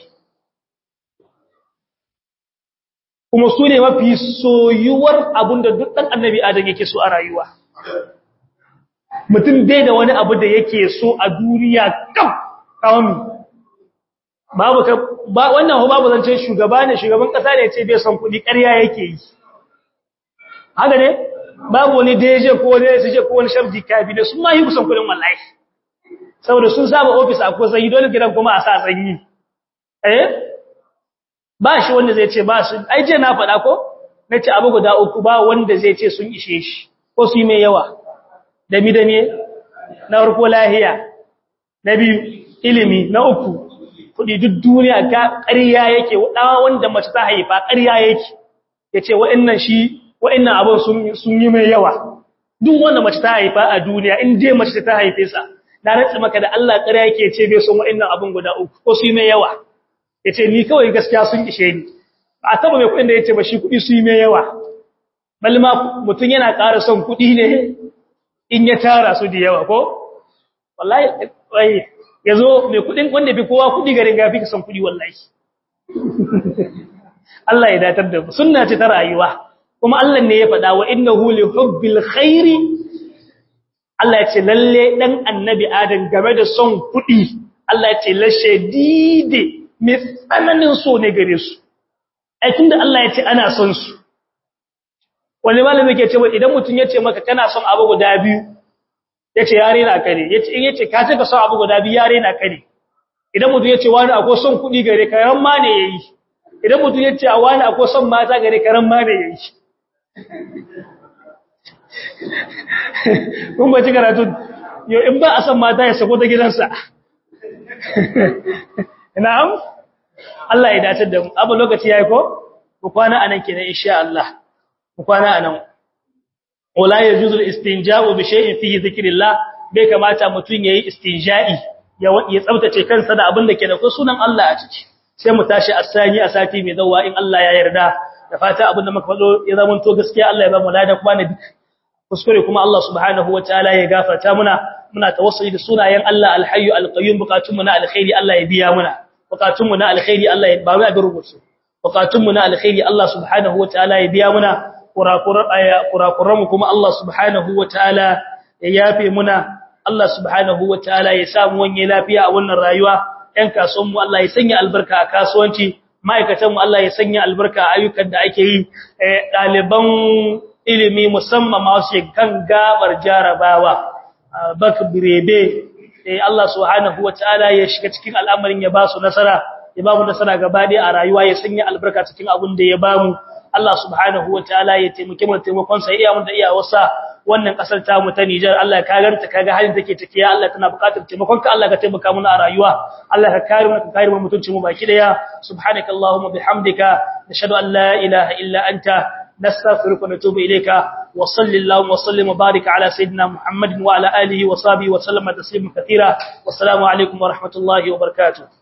Speaker 1: kuma su ne mafi soyuwar abinda duk ɗan annabi adam yake so a rayuwa mutum bai da wani abu da yake so a duniya kam kawon babu ka ba wannan ho babu zance shugaba ne shugaban kasa ne ce bai son kuɗi ƙarya yake yi haka ne babu wani deje ko wani sije ko wani shabji kabi da sun ma yi kusan kuɗin wallahi saboda sun saba office a ko sanyi dole gidan kuma a sa sanyi eh ba shi wanda zai ce ba su ai je na faɗa ko na ce abu guda uku ba wanda zai ce sun ishe shi ko su yi mai yawa da mi da me na farko lahiya na biyu ilimi na uku kuɗi duk duniya ga ƙarya yake ɗawa wanda mace ta haifa ƙarya yake ya ce wa'annan shi wa'annan abin sun yi mai yawa duk wanda mace ta haifa a duniya in dai mace ta haife sa na rantsi maka da Allah ƙarya yake ce bai son wa'annan abin guda uku ko su yi mai yawa ya ce ni kawai gaskiya sun ishe ni a taba mai kudin da ya ce ba shi kudi su yi mai yawa balma mutum yana ƙara son kudi ne in ya tara su da yawa ko wallahi ya zo mai kudin wanda fi kowa kudi garin gafi ka son kudi wallahi Allah ya datar da mu sunna ce ta rayuwa kuma Allah ne ya faɗa wa innahu li hubbil khairi Allah ya ce lalle dan annabi Adam game da son kudi Allah ya ce la shadide mai tsananin so ne gare su aikin da Allah ya ce ana son su wani malami ke cewa idan mutum ya ce maka kana son abu guda biyu ya ce yare na kare in ya ce ka ce ka son abu guda biyu yare na kare idan mutum ya ce wani akwai son kuɗi gare ka ran ma ne ya yi idan mutum ya ce a wani akwai son mata gare ka ran ma ne ya yi kun ba ci karatu yau in ba a son mata ya sako ta gidansa na'am Allah ya dace da mu abu lokaci yayi ko ku kwana anan kenan insha Allah ku kwana anan wala yajuzu al-istinja'u bi shay'in fihi dhikrillah bai kamata mutun yayi istinja'i ya ya tsaftace kansa da abin da ke da sunan Allah a ciki sai mu tashi asani a sati mai dawa in Allah ya yarda da fata abin da muka faɗo ya zama to gaskiya Allah ya ba mu lada kuma na kuskure kuma Allah subhanahu wataala ya gafarta muna muna tawassuli da sunayen Allah alhayyu alqayyum bukatun mu na alkhairi Allah ya biya muna bukatun mu na alkhairi Allah ya ba mu abin rubutu bukatun mu na alkhairi Allah subhanahu wataala ya biya muna kurakuran aya kurakuran mu kuma Allah subhanahu wataala ya yafe muna Allah subhanahu wataala ya samu wanye lafiya a wannan rayuwa ɗan kasuwan mu Allah ya sanya albarka a kasuwanci ma'aikatan mu Allah ya sanya albarka a ayyukan da ake yi ɗaliban ilimi musamman masu kan gabar jarabawa bak birebe Allah subhanahu wataala ya shiga cikin al'amarin ya ba su nasara ya ba mu nasara gaba a rayuwa ya sanya albarka cikin abin da ya ba mu Allah subhanahu wataala ya taimake mu taimakon sa iya mu da iya wasa wannan kasar ta mu ta Niger Allah ka ganta kaga halin take take ya Allah tana buƙatar taimakon ka Allah ka taimaka mana a rayuwa Allah ka kare mu ka kare mu mutuncin mu baki daya subhanakallahumma bihamdika nashhadu an la ilaha illa anta نستغفرك ونتوب إليك وصل اللهم وسلم وبارك على سيدنا محمد وعلى آله وصحبه وسلم تسليما كثيرا والسلام عليكم ورحمة الله وبركاته